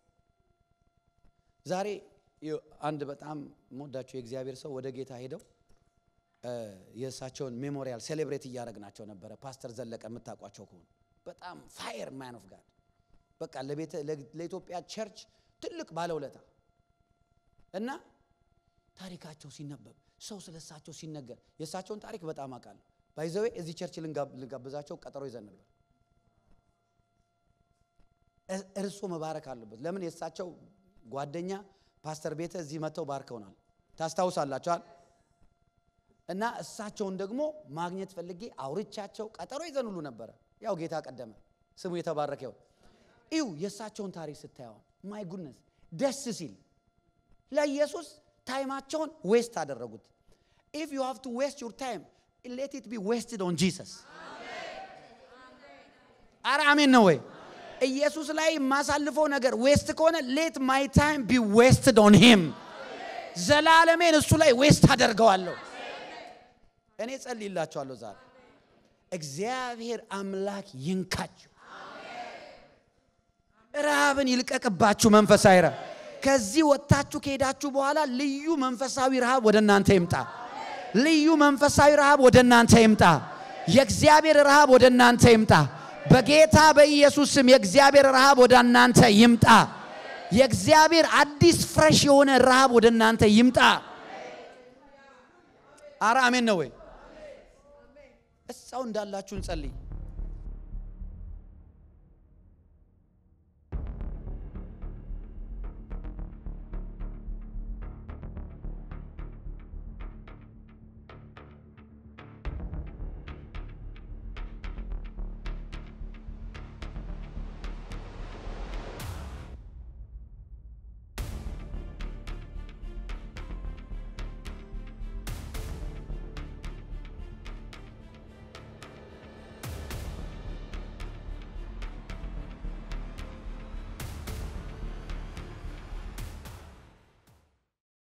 ዛሬ አንድ በጣም ሞዳቸው የእግዚአብሔር ሰው ወደ ጌታ ሄደው የእሳቸውን ሜሞሪያል ሴሌብሬት እያደረግናቸው ነበረ። ፓስተር ዘለቀ የምታውቋቸው ከሆኑ በጣም ፋየር ማን ኦፍ ጋድ በቃ ለኢትዮጵያ ቸርች ትልቅ ባለውለታ እና ታሪካቸው ሲነበብ ሰው ስለ እሳቸው ሲነገር የእሳቸውን ታሪክ በጣም አውቃለሁ። ባይዘዌ እዚህ ቸርች ልንጋብዛቸው ቀጠሮ ይዘን ነበር። እርሶ መባረክ አለበት። ለምን የእሳቸው ጓደኛ ፓስተር ቤተ እዚህ መጥተው ባርከውናል። ታስታውሳላችኋል። እና እሳቸውን ደግሞ ማግኘት ፈልጌ አውርቻቸው ቀጠሮ ይዘን ሁሉ ነበረ። ያው ጌታ ቀደመ፣ ስሙ የተባረከ ይሁን። እዩ የእሳቸውን ታሪክ ስታየው ማይ ጉድነስ ደስ ሲል ለኢየሱስ ታይማቸውን ዌስት አደረጉት። ኢፍ ዩ ሃቭ ቱ ዌስት ዩር ታይም ሌት ኢት ቢ ዌስትድ ኦን ጂሰስ። አረ አሜን ነው ወይ? ኢየሱስ ላይ የማሳልፈው ነገር ዌስት ከሆነ ሌት ማይ ታይም ቢ ዌስትድ ኦን ሂም። ዘላለሜን እሱ ላይ ዌስት አደርገዋለሁ። እኔ ጸልይላችኋለሁ ዛሬ እግዚአብሔር አምላክ ይንካችሁ፣ ረሃብን ይልቀቅባችሁ። መንፈሳዊ ረሃብ ከዚህ ወጥታችሁ ከሄዳችሁ በኋላ ልዩ መንፈሳዊ ረሃብ ወደ እናንተ ይምጣ። ልዩ መንፈሳዊ ረሃብ ወደ እናንተ ይምጣ። የእግዚአብሔር ረሃብ ወደ እናንተ ይምጣ። በጌታ በኢየሱስ ስም የእግዚአብሔር ረሃብ ወደ እናንተ ይምጣ። የእግዚአብሔር አዲስ ፍሬሽ የሆነ ረሃብ ወደ እናንተ ይምጣ። አረ አሜን ነው ወይ? እሳው እንዳላችሁ እንጸልይ።